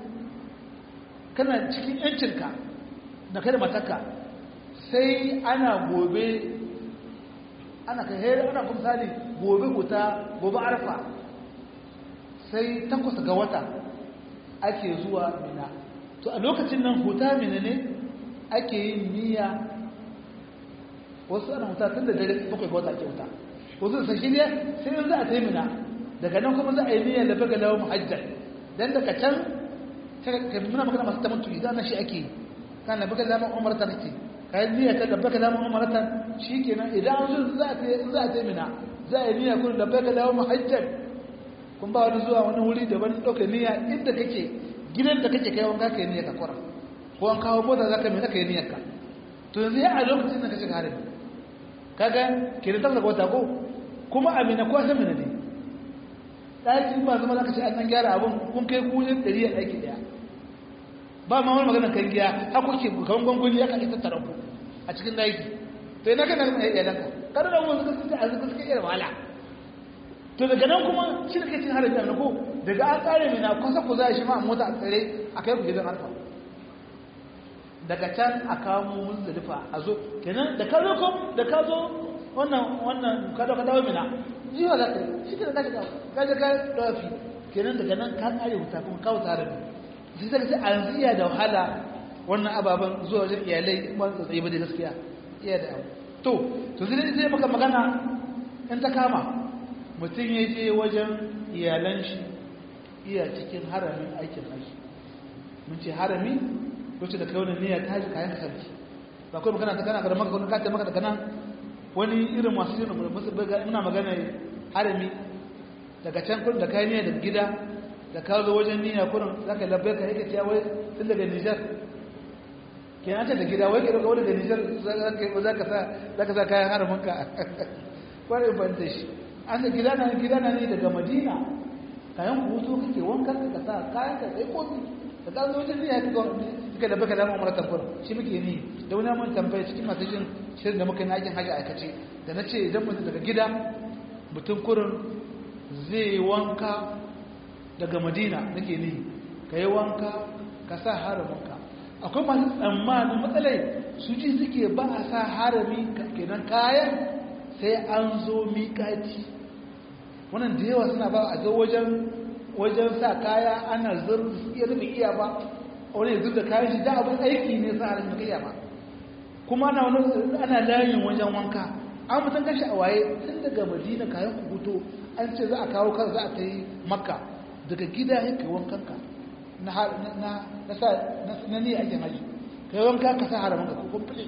kana cikin yancinka da kai da matarka sai ana gobe ana kai hera ana kuma sani gobe wuta gobe arfa sai takwas ga wata ake zuwa mina to a lokacin nan huta mina ne ake yin niyya wasu ana huta tun da dare bakwai ga wata ake huta wasu da sashi ne sai yanzu a tai mina daga nan kuma za a yi niyyar da baga lawa muhajjar dan daga can ka muna magana masu tamantu idan na shi ake yi kana baga lawa umarta kake kayan niyya ta dabbaka da mu'amaratan shikenan idan an zo za ta za ta mina za a niyya kun dabbaka da muhajjal kun ba wani zuwa wani wuri daban dauka niyya inda kake gidan da kake kai wanka kai niyya ka kwara ko an kawo mota zaka mina kai niyyar ka to yanzu ya a lokacin da ka shiga harin kaga ke da tabbata wata ko kuma amina ko san mina ne daki ba zama zaka ce an gyara abun kun kai kujin 100 a daki daya ba ma wani magana kan giya har kuke kawan gwangwani ya kan tattara ku a cikin daiki to ina kana kuma iyalan ka kada da wani suka suka azuka suka iya wahala to daga nan kuma shi da kake harin da ko daga an kare mai na kusa ku za shi ma mota a tsare a kai ku gidan alfa daga can a kamo muzdalifa a zo kenan da ka zo kom da ka zo wannan wannan ka zo ka dawo mina jiwa za ka shi ke da ka shiga ka shiga dawafi kenan daga nan ka kare wuta kuma kawo tare da sai sai sai a yanzu iya da wahala wannan ababen zuwa wajen iyalai wani tsaye ba da gaskiya iya da abu to to sai sai maka magana in ta kama mutum ya je wajen iyalan shi iya cikin haramin aikin haji mun ce harami wacce da kai wani niyya ta haji kayan sarki ba kawai magana ta kana kada maka ka ta maka daga nan wani irin masu yin musu bai ina magana harami daga can kun da kai niyya daga gida da ka zo wajen niyya kurin zaka labbai ka yake cewa wai tun daga Nijar kenan ta da gida wai ke daga wani da Nijar zaka sa zaka sa kayan haramin ka kwarai ban da shi an da gida na gida na ne daga Madina kayan hutu kake wankan ka sa kayan ka sai kofi da ka zo wajen niyya ka suka da baka dama umar tabbur shi muke ni da wani mun tambaya cikin masu jin shirin da muka yi aikin haji aikace da na ce idan mutum daga gida mutum kurin zai wanka daga madina nake ni ka yi wanka ka sa haraminka akwai masu tsammanin matsalai su ji suke ba a sa harami kenan kayan sai an zo miƙaci wannan da yawa suna ba a zo wajen wajen sa kaya ana zurfi su iya rufe iya ba wani yanzu da kayan shi da abin aiki ne sa halin kai ba kuma ana wani ana layin wajen wanka an mutan kashi a waye tun daga madina kayan ku fito an ce za a kawo kan za a ta yi makka daga gida ya kai wankan ka na na na sa na ni ake haji kai wanka ka sa haramin ka ko kumfule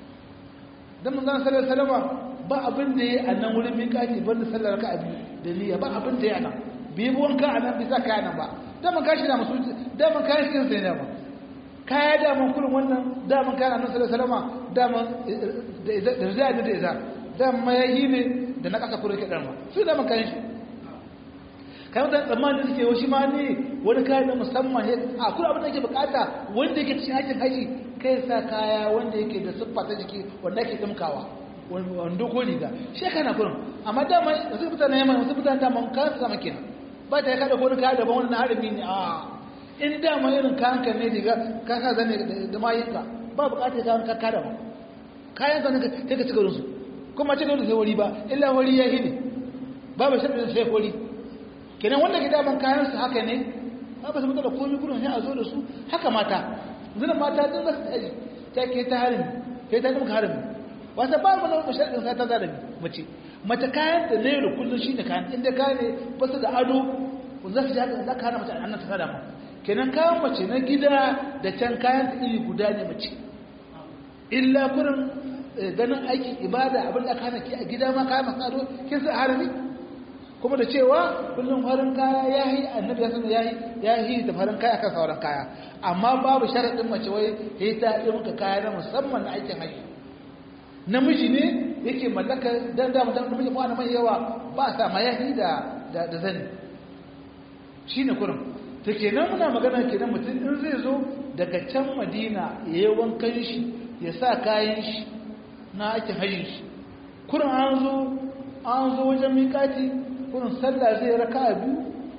dan mun zan sallar salama ba abin da yayi a nan wurin miƙati banda sallar ka abi da niyya ba abin da yayi a nan bi wanka a nan bisa kaya nan ba daman kashi na musu daman kayan shi sai ne ba kaya daman kurin wannan daman kayan annabi sallallahu alaihi wasallam daman da zai da da daman mayayi ne da na kasa kurin kidan ma su daman kayan shi kayan da tsammanin suke wa shi ma ne wani kayan na musamman ne a kuma abin da yake bukata wanda yake cikin aikin haji kai sa kaya wanda yake da siffa ta jiki wanda yake dimkawa wando ko riga shi kana kurin amma daman wasu mutane yamma wasu mutane daman kayan sama kenan ba ta kada ko kaya daban wannan harami ne a in dama irin kayan ka ne diga ka sa zane da mayinka ba bukatar kayan ka kada ba kayan ka ne kai ka cika su kuma cika da sai wuri ba illa wuri ya hine babu shaɗin sai wuri kenan wanda ke daman kayan su haka ne ba ba su mutu da komi gudun sai a zo da su haka mata zina mata din za su taji ta ke ta harami ke ta dimka harami wata ba mu na shaɗin sai ta zarabi mace mace kayan da ne da kullum shi ne kayan inda kayan ne ba su da ado za su jaɗa za ka hana mace annan ta kada ma kenan kayan mace na gida da can kayan da iri guda ne mace illa kurin ganin aikin ibada abin da aka hana ki a gida ma kayan masu ado kin sa harami kuma da cewa kullum farin kaya ya yi annabi ya sanu ya yi ya yi da farin kaya kan sauran kaya amma babu sharaɗin mace wai ya yi ta yi maka kaya na musamman na aikin haji namiji ne yake mallaka dan da mutum namiji ko mai yawa ba sa mayahi da da da zani shine kurin to kenan muna magana kenan mutum in zai zo daga can Madina yayi wankan shi ya sa kayan shi na ake hajjin shi kurin an zo an zo wajen miƙati kurin sallah zai raka'a biyu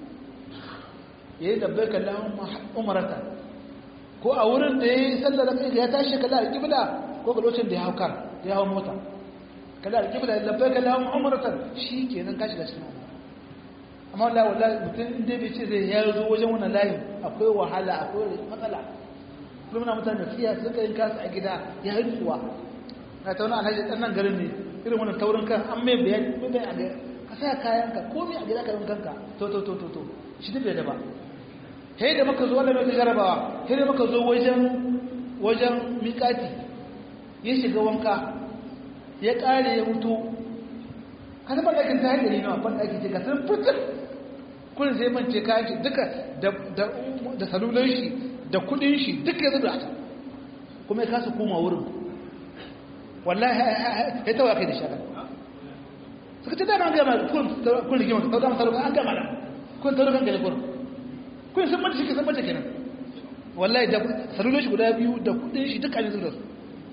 yayi labbaika Allahumma umrata ko a wurin da yayi sallah raka'a ya tashi kala al-qibla ko ga lokacin da ya hau kar ya hau mota kada da kibla labbaika lahum umratan shikenan kashi da cikin amma wallahi wallahi mutum inda bai ce zai ya zo wajen wannan layin akwai wahala akwai matsala kullum na mutane fiya suka yin kasu a gida ya yi tsuwa na tauna alhaji ɗan nan garin ne irin wannan taurin kan an mai bayani mai bayani a ka sa kayan ka komai a gida ka yin kanka to to to to to shi duk da ba sai da muka zo wannan mai jarabawa sai da muka zo wajen wajen miƙati ya shiga wanka ya ƙare ya mutu ka zama ɗakin ta haɗari nawa ban ɗaki ce ka san fitar kudin sai mance kayan shi duka da salulan shi da kudin shi duka ya zuba ta kuma ya kasa koma wurin wallahi ya tawa kai da shaka suka ce dama an gama kun rigima ta dama salulan an gama da kun tarukan gani kurin kun san mace shi ka san mace kenan wallahi da salulan shi guda biyu da kudin shi duka ne zuba su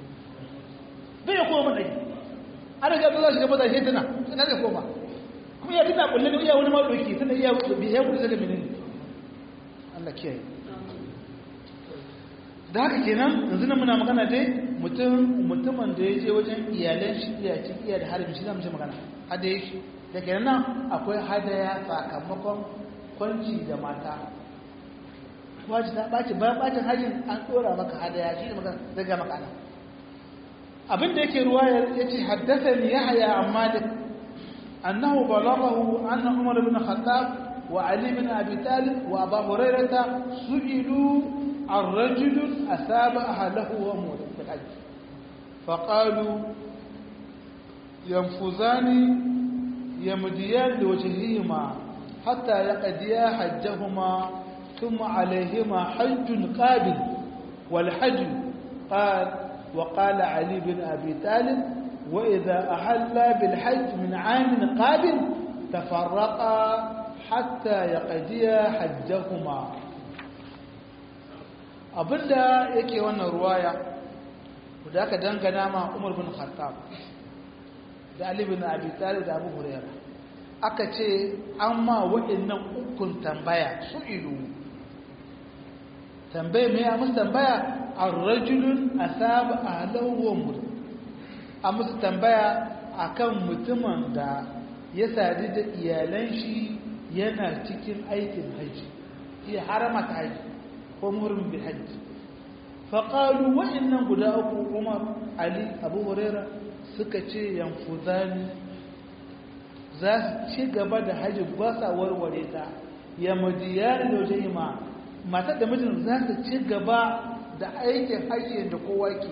bai ya koma matsayi an riga za shi gaba da shi tana tana da koma kuma ya tana kullum iya wani ma doki tana iya ya kudu daga menene Allah kiyaye da haka kenan yanzu nan muna magana dai mutum mutumin da ya je wajen iyalan shi iya ci iya da harbi shi zamu ce magana hadaya shi da kenan nan akwai hadaya sakamakon kwanci da mata wajen ta ɓaci bayan ɓacin hajjin an ɗora maka hadaya shi ne maka daga maka nan abin da yake ruwa ya ce haddasa ni ya haya an malik annahu balaghahu anna umar bin khattab wa ali bin abi talib wa abu hurairata su'ilu عن رجل أثاب أهله وأموره في الحج فقالوا ينفذان يمديان لوجههما حتى يقضيا حجهما ثم عليهما حج قابل والحج قال وقال علي بن أبي طالب وإذا أحلا بالحج من عام قابل تفرقا حتى يقضيا حجهما abinda yake wannan ruwaya da aka dangana ma Umar bin Khattab da Ali bin Abi Talib da Abu Hurairah aka ce an ma waɗannan ukun tambaya su ilu tambaya mai a musu tambaya a rajulun asaba ahlahu wa mur a musu tambaya akan mutumin da ya sadu da iyalan shi yana cikin aikin haji iya haramata haji ko muhrim bil hajj faqalu wa innan guda uku umar ali abu huraira suka ce yanfuzani za su ci gaba da hajji ba sa warware ta ya madiyar da wajen ma matar da mijin za su ci gaba da aikin hajji da kowa ke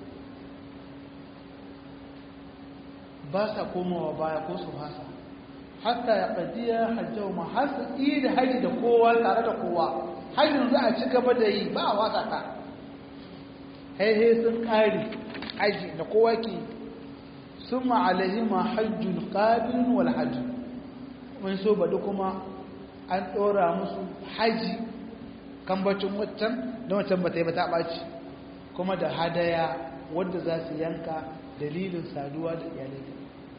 ba sa komawa baya ko su hasa hatta ya ƙaddiya hajjau ma har su yi da hajji da kowa tare da kowa hajjin za a ci gaba da yi ba a wasa ta haihe sun ƙari hajji da kowa ke sun ma'alahima hajjun ƙabilin wal hajji mun so baɗi kuma an ɗora musu hajji kambacin waccan da waccan ba ta yi ba ta ɓaci kuma da hadaya wadda za su yanka dalilin saduwa da iyalai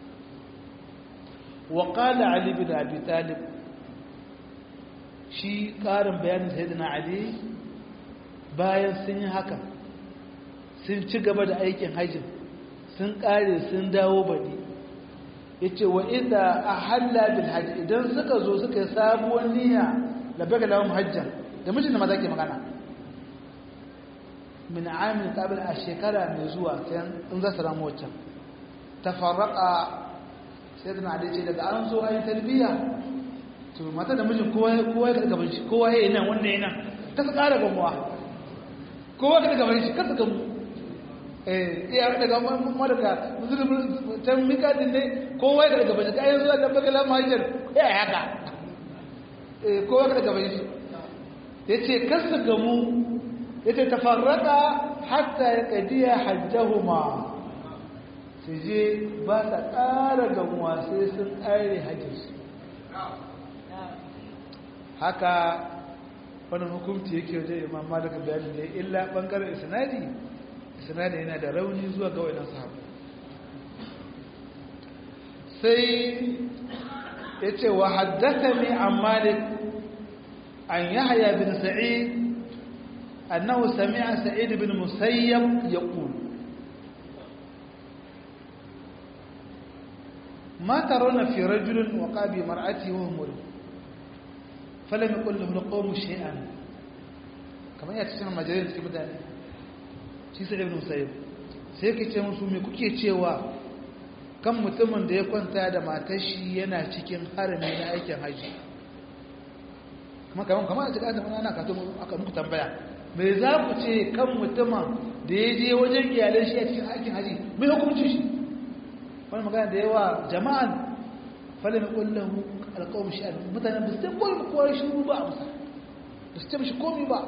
وقال علي بن أبي طالب shi ƙarin bayanin sayyidina ali bayan sun yi haka sun ci gaba da aikin hajjin sun ƙare sun dawo baɗi ya ce wa inda a halla bil hajji idan suka zo suka yi sabuwar niyya da baka lawan hajjan da mijin da maza ke magana min amin kabil a shekara mai zuwa in za su ramu waccan tafarraka sayyidina ali ce daga an zo ayi talbiya to mata da mijin kowa kowa ya gaban shi kowa yayin nan wannan yana ta su ƙara gamuwa kowa ka gaban shi ka gamu eh iya daga mu daga musulmi tan mika din ne kowa ya gaban shi kai zuwa da bagala mahajar ya haka eh kowa ka gaban shi yace kar su gamu yace tafarraka hatta ya qadiya hajjahuma su je ba ta ƙara gamuwa sai sun ƙare hajjinsu haka wani hukumci yake wajen imam malaka bayani da illa ɓangaren isnadi isnadi yana da rauni zuwa ga wainan sahabu sai ya ce wa haddasa ne an malik an yahya bin sa'id annahu sami'a sa'id bin musayyab yaqul ما ترون في رجل وقع بمرأته وهو مريض فلم يقل له القوم شيئا كما يتسمى مجالين في مدانة shi sai ibn musayyib sai yake ce musu me kuke cewa kan mutumin da ya kwanta da matar shi yana cikin harami na aikin haji kuma kaman kamar a cikin ana kato aka muku tambaya me za ku ce kan mutumin da ya je wajen iyalai shi a cikin aikin haji me hukunci shi wani magana da yawa jama'an falin kullahu alƙawar shi'ar mutane ba su ta kwallo kowar shuru ba a musa ba su ta mashi komi ba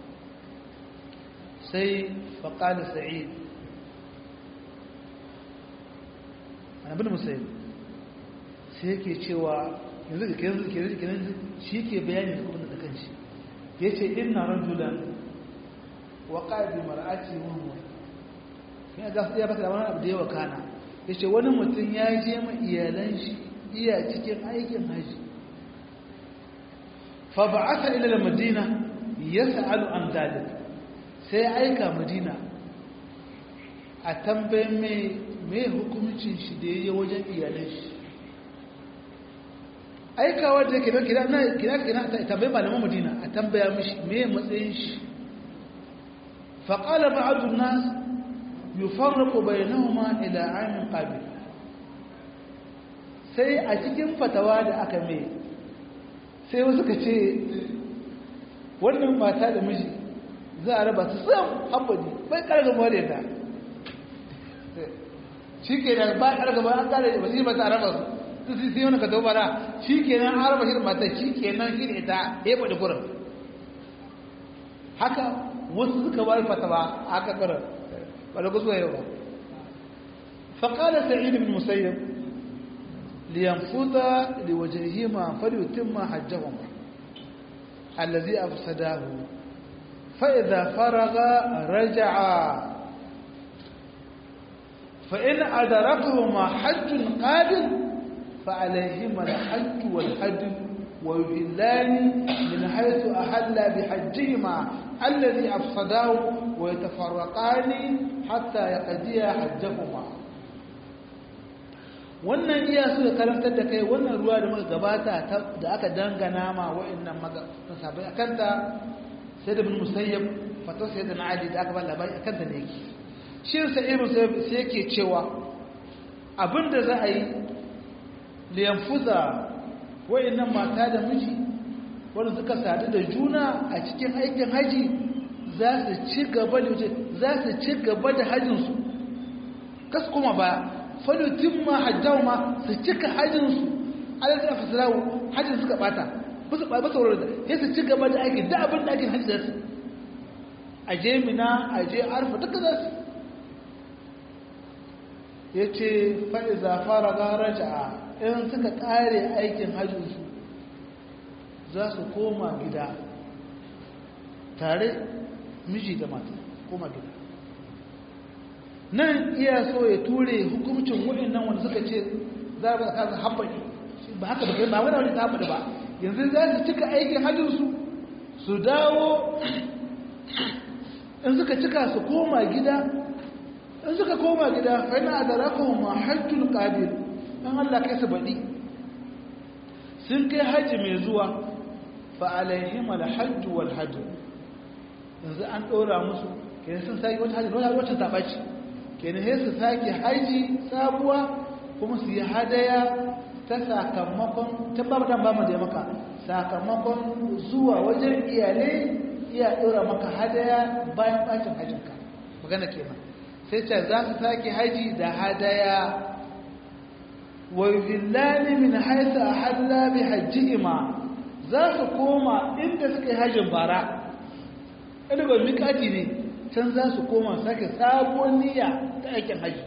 sai faƙali sa'id annabin musayi sai yake cewa yanzu da kenan kenan kenan shi ke bayani da kuma da kanshi ya ce ina rajulan wa ƙabi mar'ati wa ya ga ya baka da wani abu da yawa kana ya ce wani mutum ya je ma iyalan shi iya cikin aikin haji fa ba'atha ila al-madina yas'alu an dalik sai aika madina a tambayin mai mai hukumcin shi da ya yi wajen iyalin shi aikawa da ke kira na kira kira ta tambayi malaman madina a tambaya mishi mai matsayin shi faƙala ba'adun nas yufarraku bainahuma ila amin qabil sai a cikin fatawa da aka mai sai wasu ka ce wannan mata da miji za a raba su sam hambadi bai karga mawar da shi ke nan ba karga ba an kare ba shi ba ta raba su su sai wani ka tau bara shi ke nan an raba shi da mata shi ke nan shi da ita ya faɗi kurin haka wasu suka bari fatawa haka kurin ba da kusa yau ba faƙalar sa'id bin musayyab liyanfuta liwajihima falyutimma hajjahuma allazi afsadahu fa idza faraga raja'a fa in adrakuhuma hajjun qabil fa alayhima al-hajj wal hajj wa yuhillani min haythu ahalla bihajjihima alladhi afsadahu wa yatafarraqani hatta yaqdiya hajjahuma wannan iya su da karantar da kai wannan ruwa da muka gabata da aka dangana ma wa'annan masabai a kanta sai da bin musayyab fata sai da na'adi da aka ba labari a kanta ne yake shi sa ibn musayyab sai yake cewa abinda za a yi liyanfuza wa'annan mata da miji wanda suka sadu da juna a cikin aikin haji za su ci gaba da za su ci gaba da hajjinsu kasu kuma ba falutin ma hajjawa ma su cika hajjinsu alaƙa da fasirawo hajjin suka bata basu ba su da ya su ci gaba da aikin da abin da aikin hajji da su a je mina a je arfa duka za su ya ce faɗi zafara gara ja'a in suka ƙare aikin hajjinsu za su koma gida tare miji da mata koma gida nan iya so ya ture hukumcin waɗannan wanda suka ce za a kasa haɓaɗi ba haka ba ba wani wani ta haɓaɗi ba yanzu za su cika aikin hajjinsu su dawo in suka cika su koma gida in suka koma gida fana da rakon ma hajjul ƙabil in Allah kai su baɗi sun kai hajji mai zuwa fa alaihim alhajju wal hajju yanzu an ɗora musu kenan sun sake wata hajji wata ta ɓaci kenan sai su sake haji sabuwa kuma su yi hadaya ta sakamakon ta ba dan ba mu da maka sakamakon zuwa wajen iyalai iya dora maka hadaya bayan bacin hajinka magana kenan sai ce za su sake haji da hadaya wa yuhillani min haythu ahalla bi hajjihima za su koma inda suka yi hajin bara ina ba miƙati ne can za su koma sake sabuwar niyya ta aikin haji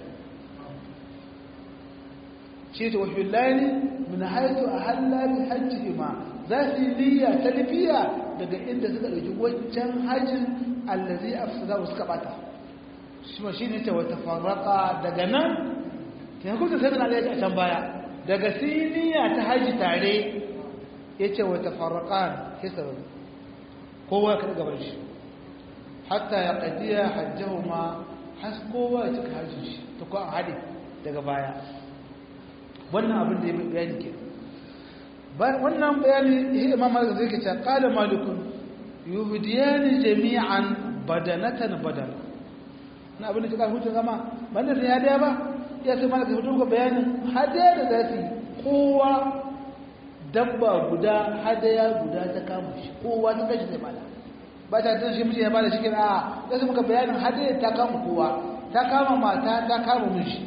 shi ta wahillani min haitu a hallari hajji ma za su yi niyya ta lifiya daga inda suka ɗauki wancan hajjin allazi a su za suka bata shi ma shi ne ta wata farraka daga nan ta kusa sai na a can baya daga su yi niyya ta haji tare ya ce wata farraka ke sarari kowa ka gaban shi hatta ya ƙaddiya hajjahu ma has kowa ya cika hajjin shi ta kuwa a haɗe daga baya wannan abin da ya bayani ke wannan bayani ya imam malik zai kace qala malikun yuhdiyani jami'an badanatan badana na abin da kika hutu zama banda sai hadiya ba ya sai malik hutu ga bayanin hadiya da zasu kowa dabba guda hadaya guda ta kama shi kowa ta kashi zai bada ba ta tun shi miji ya bada shi kin a sai muka bayanin hadaya ta kama kowa ta kama mata ta kama miji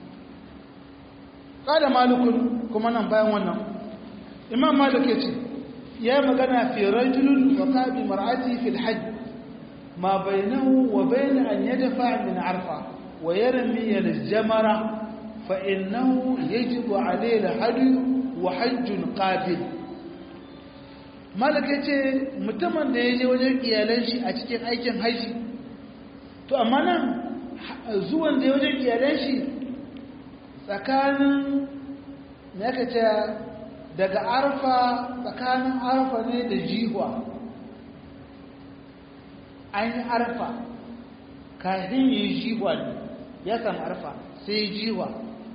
kada malikun kuma nan bayan wannan imam malik yace ya magana fi rajulun wa qabi mar'ati fi al-hajj ma bainahu wa bain an yadfa min arfa wa yarmi al-jamara fa innahu yajibu alayhi al-hadi wa hajjun qabil malik yace mutumin da yaje wajen iyalan shi a cikin aikin haji to amma nan zuwan da wajen iyalan shi tsakanin ya ce daga arfa tsakanin arfa ne da jihwa an yi arfa kafin yi jiwa ne ya samu arfa sai yi jiwa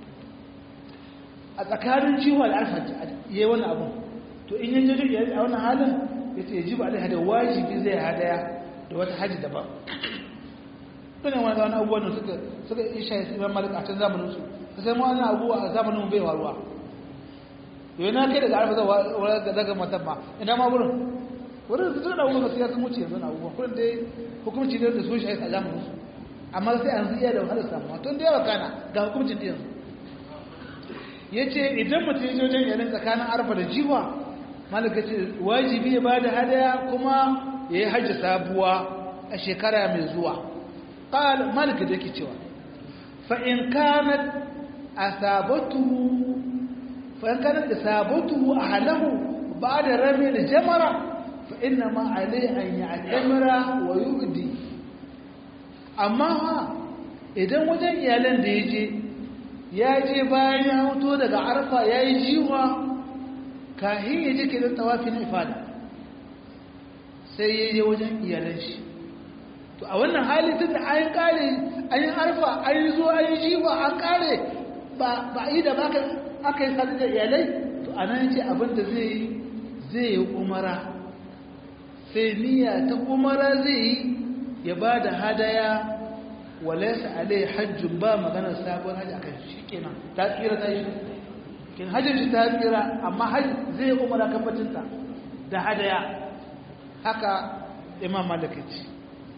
a tsakanin jiwa da arfa ya yi wani abu to in yin jirgin a wannan halin ya ce jiwa alai hada wajibi zai hadaya da wata hajji daban ɗane wani wani abubuwan da suka suka isha ya siman malik a can zamaninsu ka sai wani abubuwa a zamanin bai waruwa yau na kai daga arfa zai daga matan ma ina ma wurin wurin su tuna abubuwa sai ya sun wuce yanzu na abubuwa kullum dai hukumci ne da su shi a zamaninsu amma sai an iya da wahalar samuwa tun da yawa kana ga hukumcin da yanzu ya ce idan mutum ya wajen yanin tsakanin arfa da jiwa malaka ce wajibi ya ba da hadaya kuma ya yi hajji sabuwa a shekara mai zuwa ƙal malaka da ke cewa fa'in kanat a sabatu fa'in kanat da sabatu a halahu ba da rame da jamara fa'in na ma'alai an yi a jamara wa yi amma idan wajen iyalan da ya je ya je bayan ya hoto daga arfa ya yi jiwa kahin ya je ke don tawafin ifada sai ya je wajen iyalan shi to a wannan hali tun da an kare an yi arfa an yi zuwa an yi jiwa an kare ba a yi da ba aka yi sadu da iyalai to a nan ce abinda zai yi zai yi umara sai niyya ta umara zai yi ya ba da hadaya walaisa alai hajjun ba maganar sabon hajji akan shi kenan ta tsira ta yi kin hajjin shi ta tsira amma hajji zai umara kafacinta da hadaya haka imam malik ya ce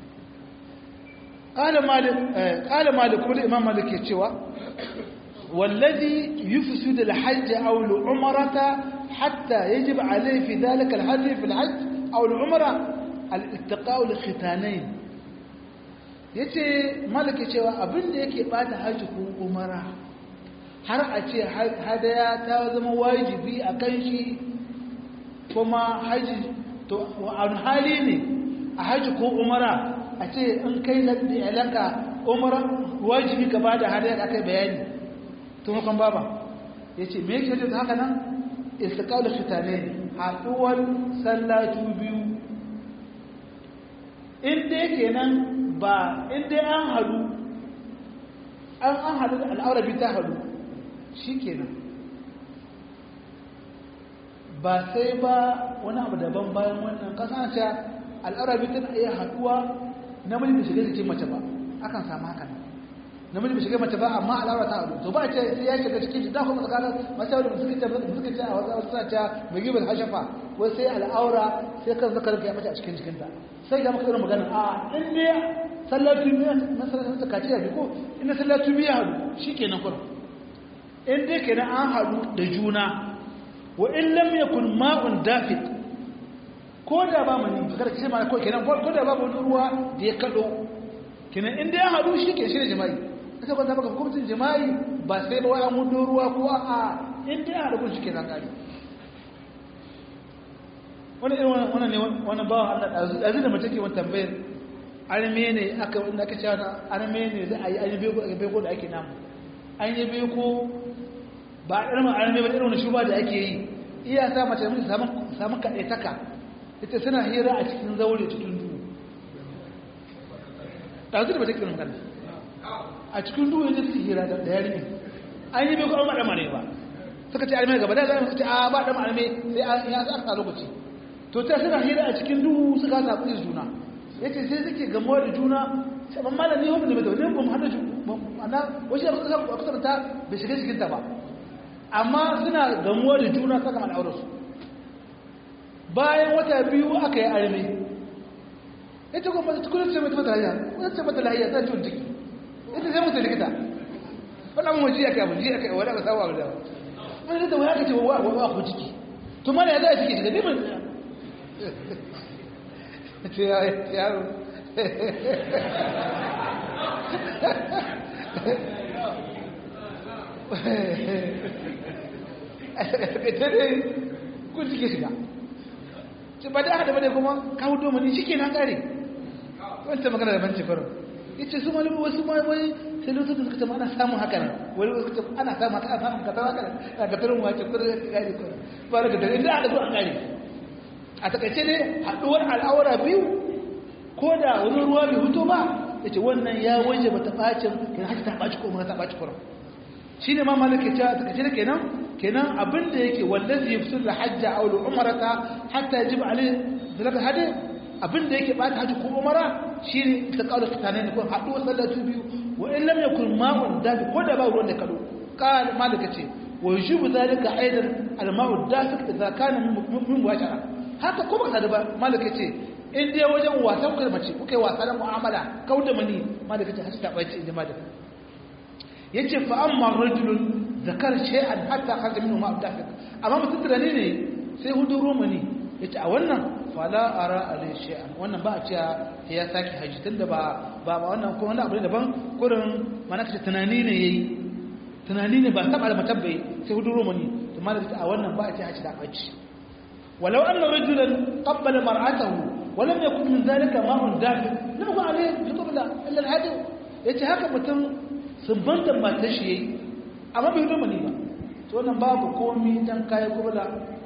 ƙala malik kuma da imam malik ya cewa wallazi yufsu da hajji aw al-umrata hatta yajib alayhi fi dhalika al-hajj fi al-hajj aw al-umra al-ittiqa'u li-khitanayn ya ce malaka cewa abinda yake bata hajji ko umara har a ce hadaya ta zama wajibi a kan shi kuma hajji to wa'an hali ne a hajji ko umara a ce in kai da iyalanka umara wajibi ka bada hadaya da kai bayani tun hukun baba ya ce me yake da haka nan istiqalu fitane haɗuwar sallatu biyu inda yake nan ba inda an hadu an an hadu da al'aurabi ta hadu shi kenan ba sai ba wani abu daban bayan wannan kasance al'aurabi tana iya haduwa namiji bai shiga jikin mace ba akan samu haka nan namiji bai shiga mace ba amma al'aura ta hadu to ba ce sai ya shiga cikin shi da kuma tsakanin mace da suka ce suka ce a wasu suna ce mai gibin hashafa wai sai al'aura sai kan zakar ya mace a cikin jikinta sai ga maka irin magana a in ne sallatu biya na sallatu kaciya bi ko in na sallatu biya hadu shikenan kun in dai kenan an hadu da juna wa in lam yakun ma'un dafiq ko da ba mani kada kace ma ko kenan ko da babu ruwa da ya kado kenan in dai an hadu shike shi ne jima'i aka ban baka hukuncin jima'i ba sai ba wai an hudu ruwa ko a in dai an hadu shikenan kare wani irin wannan ne wannan bawan Allah azu da mace ke wani tambayar arme ne aka wanda aka cewa arme ne za a yi an yi beko da ake namu an yi beko ba irin arme ba irin wani shuba da ake yi iya sa mace mun samu samu kaɗai taka ita suna hira a cikin zaure cikin duhu ɗazu da ba ta kiran magana a cikin duhu yadda suke hira da yarinya an yi beko an ba ɗama ne ba suka ce arme gaba da za su ce a ba ɗama arme sai an yi asa lokaci to ta suna hira a cikin duhu suka zaɓi da juna ya ce sai suke gamuwa da juna sai ban malami wani da mai ne ba mu hada ana wasu yadda suka kusa kusa ta bai shiga cikinta ba amma suna gamuwa da juna saka al'aurarsu bayan wata biyu aka yi arme ita kuma ta kudin ce mai mata lahiya kudin ce mata lahiya ta ciwon ciki ita sai mutu likita wani abin waje aka yi jiya aka yi wani aka sawa da wani da wani aka ce wa wa ku ciki to mana ya za a ciki shiga neman ce yaro ita ne kun suke shiga ce ba da aka da kuma kawo domini shi ke nan kare wanta magana da banci farin ya ce su mani wasu ma wani sai lokacin da suka ce ana samun haka nan wani wasu ce ana samun haka ana samun kasar haka nan a gatarin wace kudin ya kare kudin ba da gatarin inda aka zo an kare a takaice ne haɗuwar al'aura biyu ko da wani ruwa bai hutu ba ya ce wannan ya waje ba ta ɓacin kenan haka ta ɓaci ko umara ta ɓaci kuran shi ne ma malaka ce ta kace kenan kenan abin da yake wallazi yafsul hajja aw al umrata hatta yajib alayhi zalaka hadi abin da yake bata haji ko umara shine ta kaula tsakanin ko haɗu sallatu biyu wa in lam yakun ma'un dafi ko da ba ruwan da kado qal malaka ce wa yujibu zalika aidan al ma'u dafi idza kana min muwashara haka ko baka da ba malaka ce in dai wajen wasan ku mace kuka yi wasa da mu'amala kauda mani malaka ce hatta bai ce inda malaka yace fa amma rajulun zakar shay'an hatta kharaja minhu ma'a dafi amma mutum tunani ne sai hudu romani yace a wannan fala ara alai shay'an wannan ba a cewa ya saki haji tunda ba ba wannan ko wannan abu ne daban kurin mana kace tunani ne yayi tunani ne ba taba da matabbai sai hudu romani to malaka a wannan ba a ce haji da bace walau anna rajulan qabbala mar'atahu wa lam yakun min dhalika ma'un dafi lam yakun alayhi yutubla illa al-hadi yace haka mutum subbantan matar shi yayi amma bai hudu mani ba to wannan babu komai dan kai kubla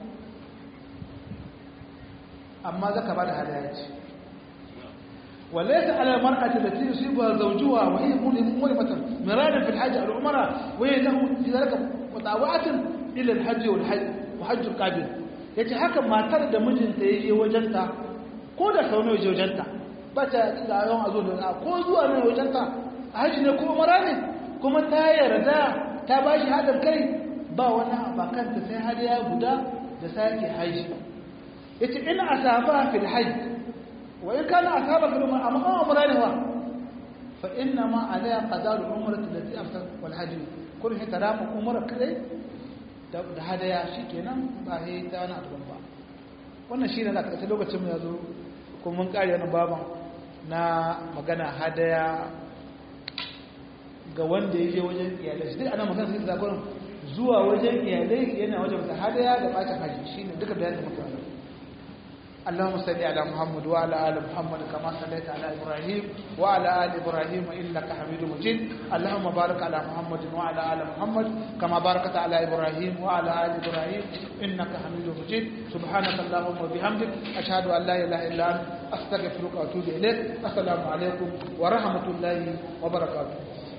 amma zaka bada hadaya ce وليس على المرأة التي يصيبها زوجها وهي ملمة مرادا في الحج أو العمرة وهي له في ذلك مطاوعة إلى الحج والحج وحج القابل yace haka matar da mijinta ya je wajenta ko da sau nawa je wajenta ba ta da yawan a zo da ko zuwa ne wajenta a haji ne ko umara ne kuma ta yarda ta ba shi haɗin kai ba wani abakanta sai hadiya guda da sake haji yace ina asaba fil hajj وإن كان أصحابك الأمر أما أمر له فإنما عليها قضاء العمرة التي أمسك والحج كل هي ترام عمرة كده da hadaya shi kenan ba sai ta wani abu ba wannan shi ne na ƙarshe lokacin mu ya zo kuma mun ƙari wani baban na magana hadaya ga wanda ya je wajen iyalai shi duk ana magana sai zakonin zuwa wajen iyalai yana wajen da hadaya da ɓacin haji shi ne duka bayanin muka wani اللهم صل على محمد وعلى ال محمد كما صليت على ابراهيم وعلى ال ابراهيم انك حميد مجيد اللهم بارك على محمد وعلى ال محمد كما باركت على ابراهيم وعلى ال ابراهيم انك حميد مجيد سبحانك اللهم وبحمدك اشهد ان لا اله الا انت استغفرك واتوب اليك السلام عليكم ورحمه الله وبركاته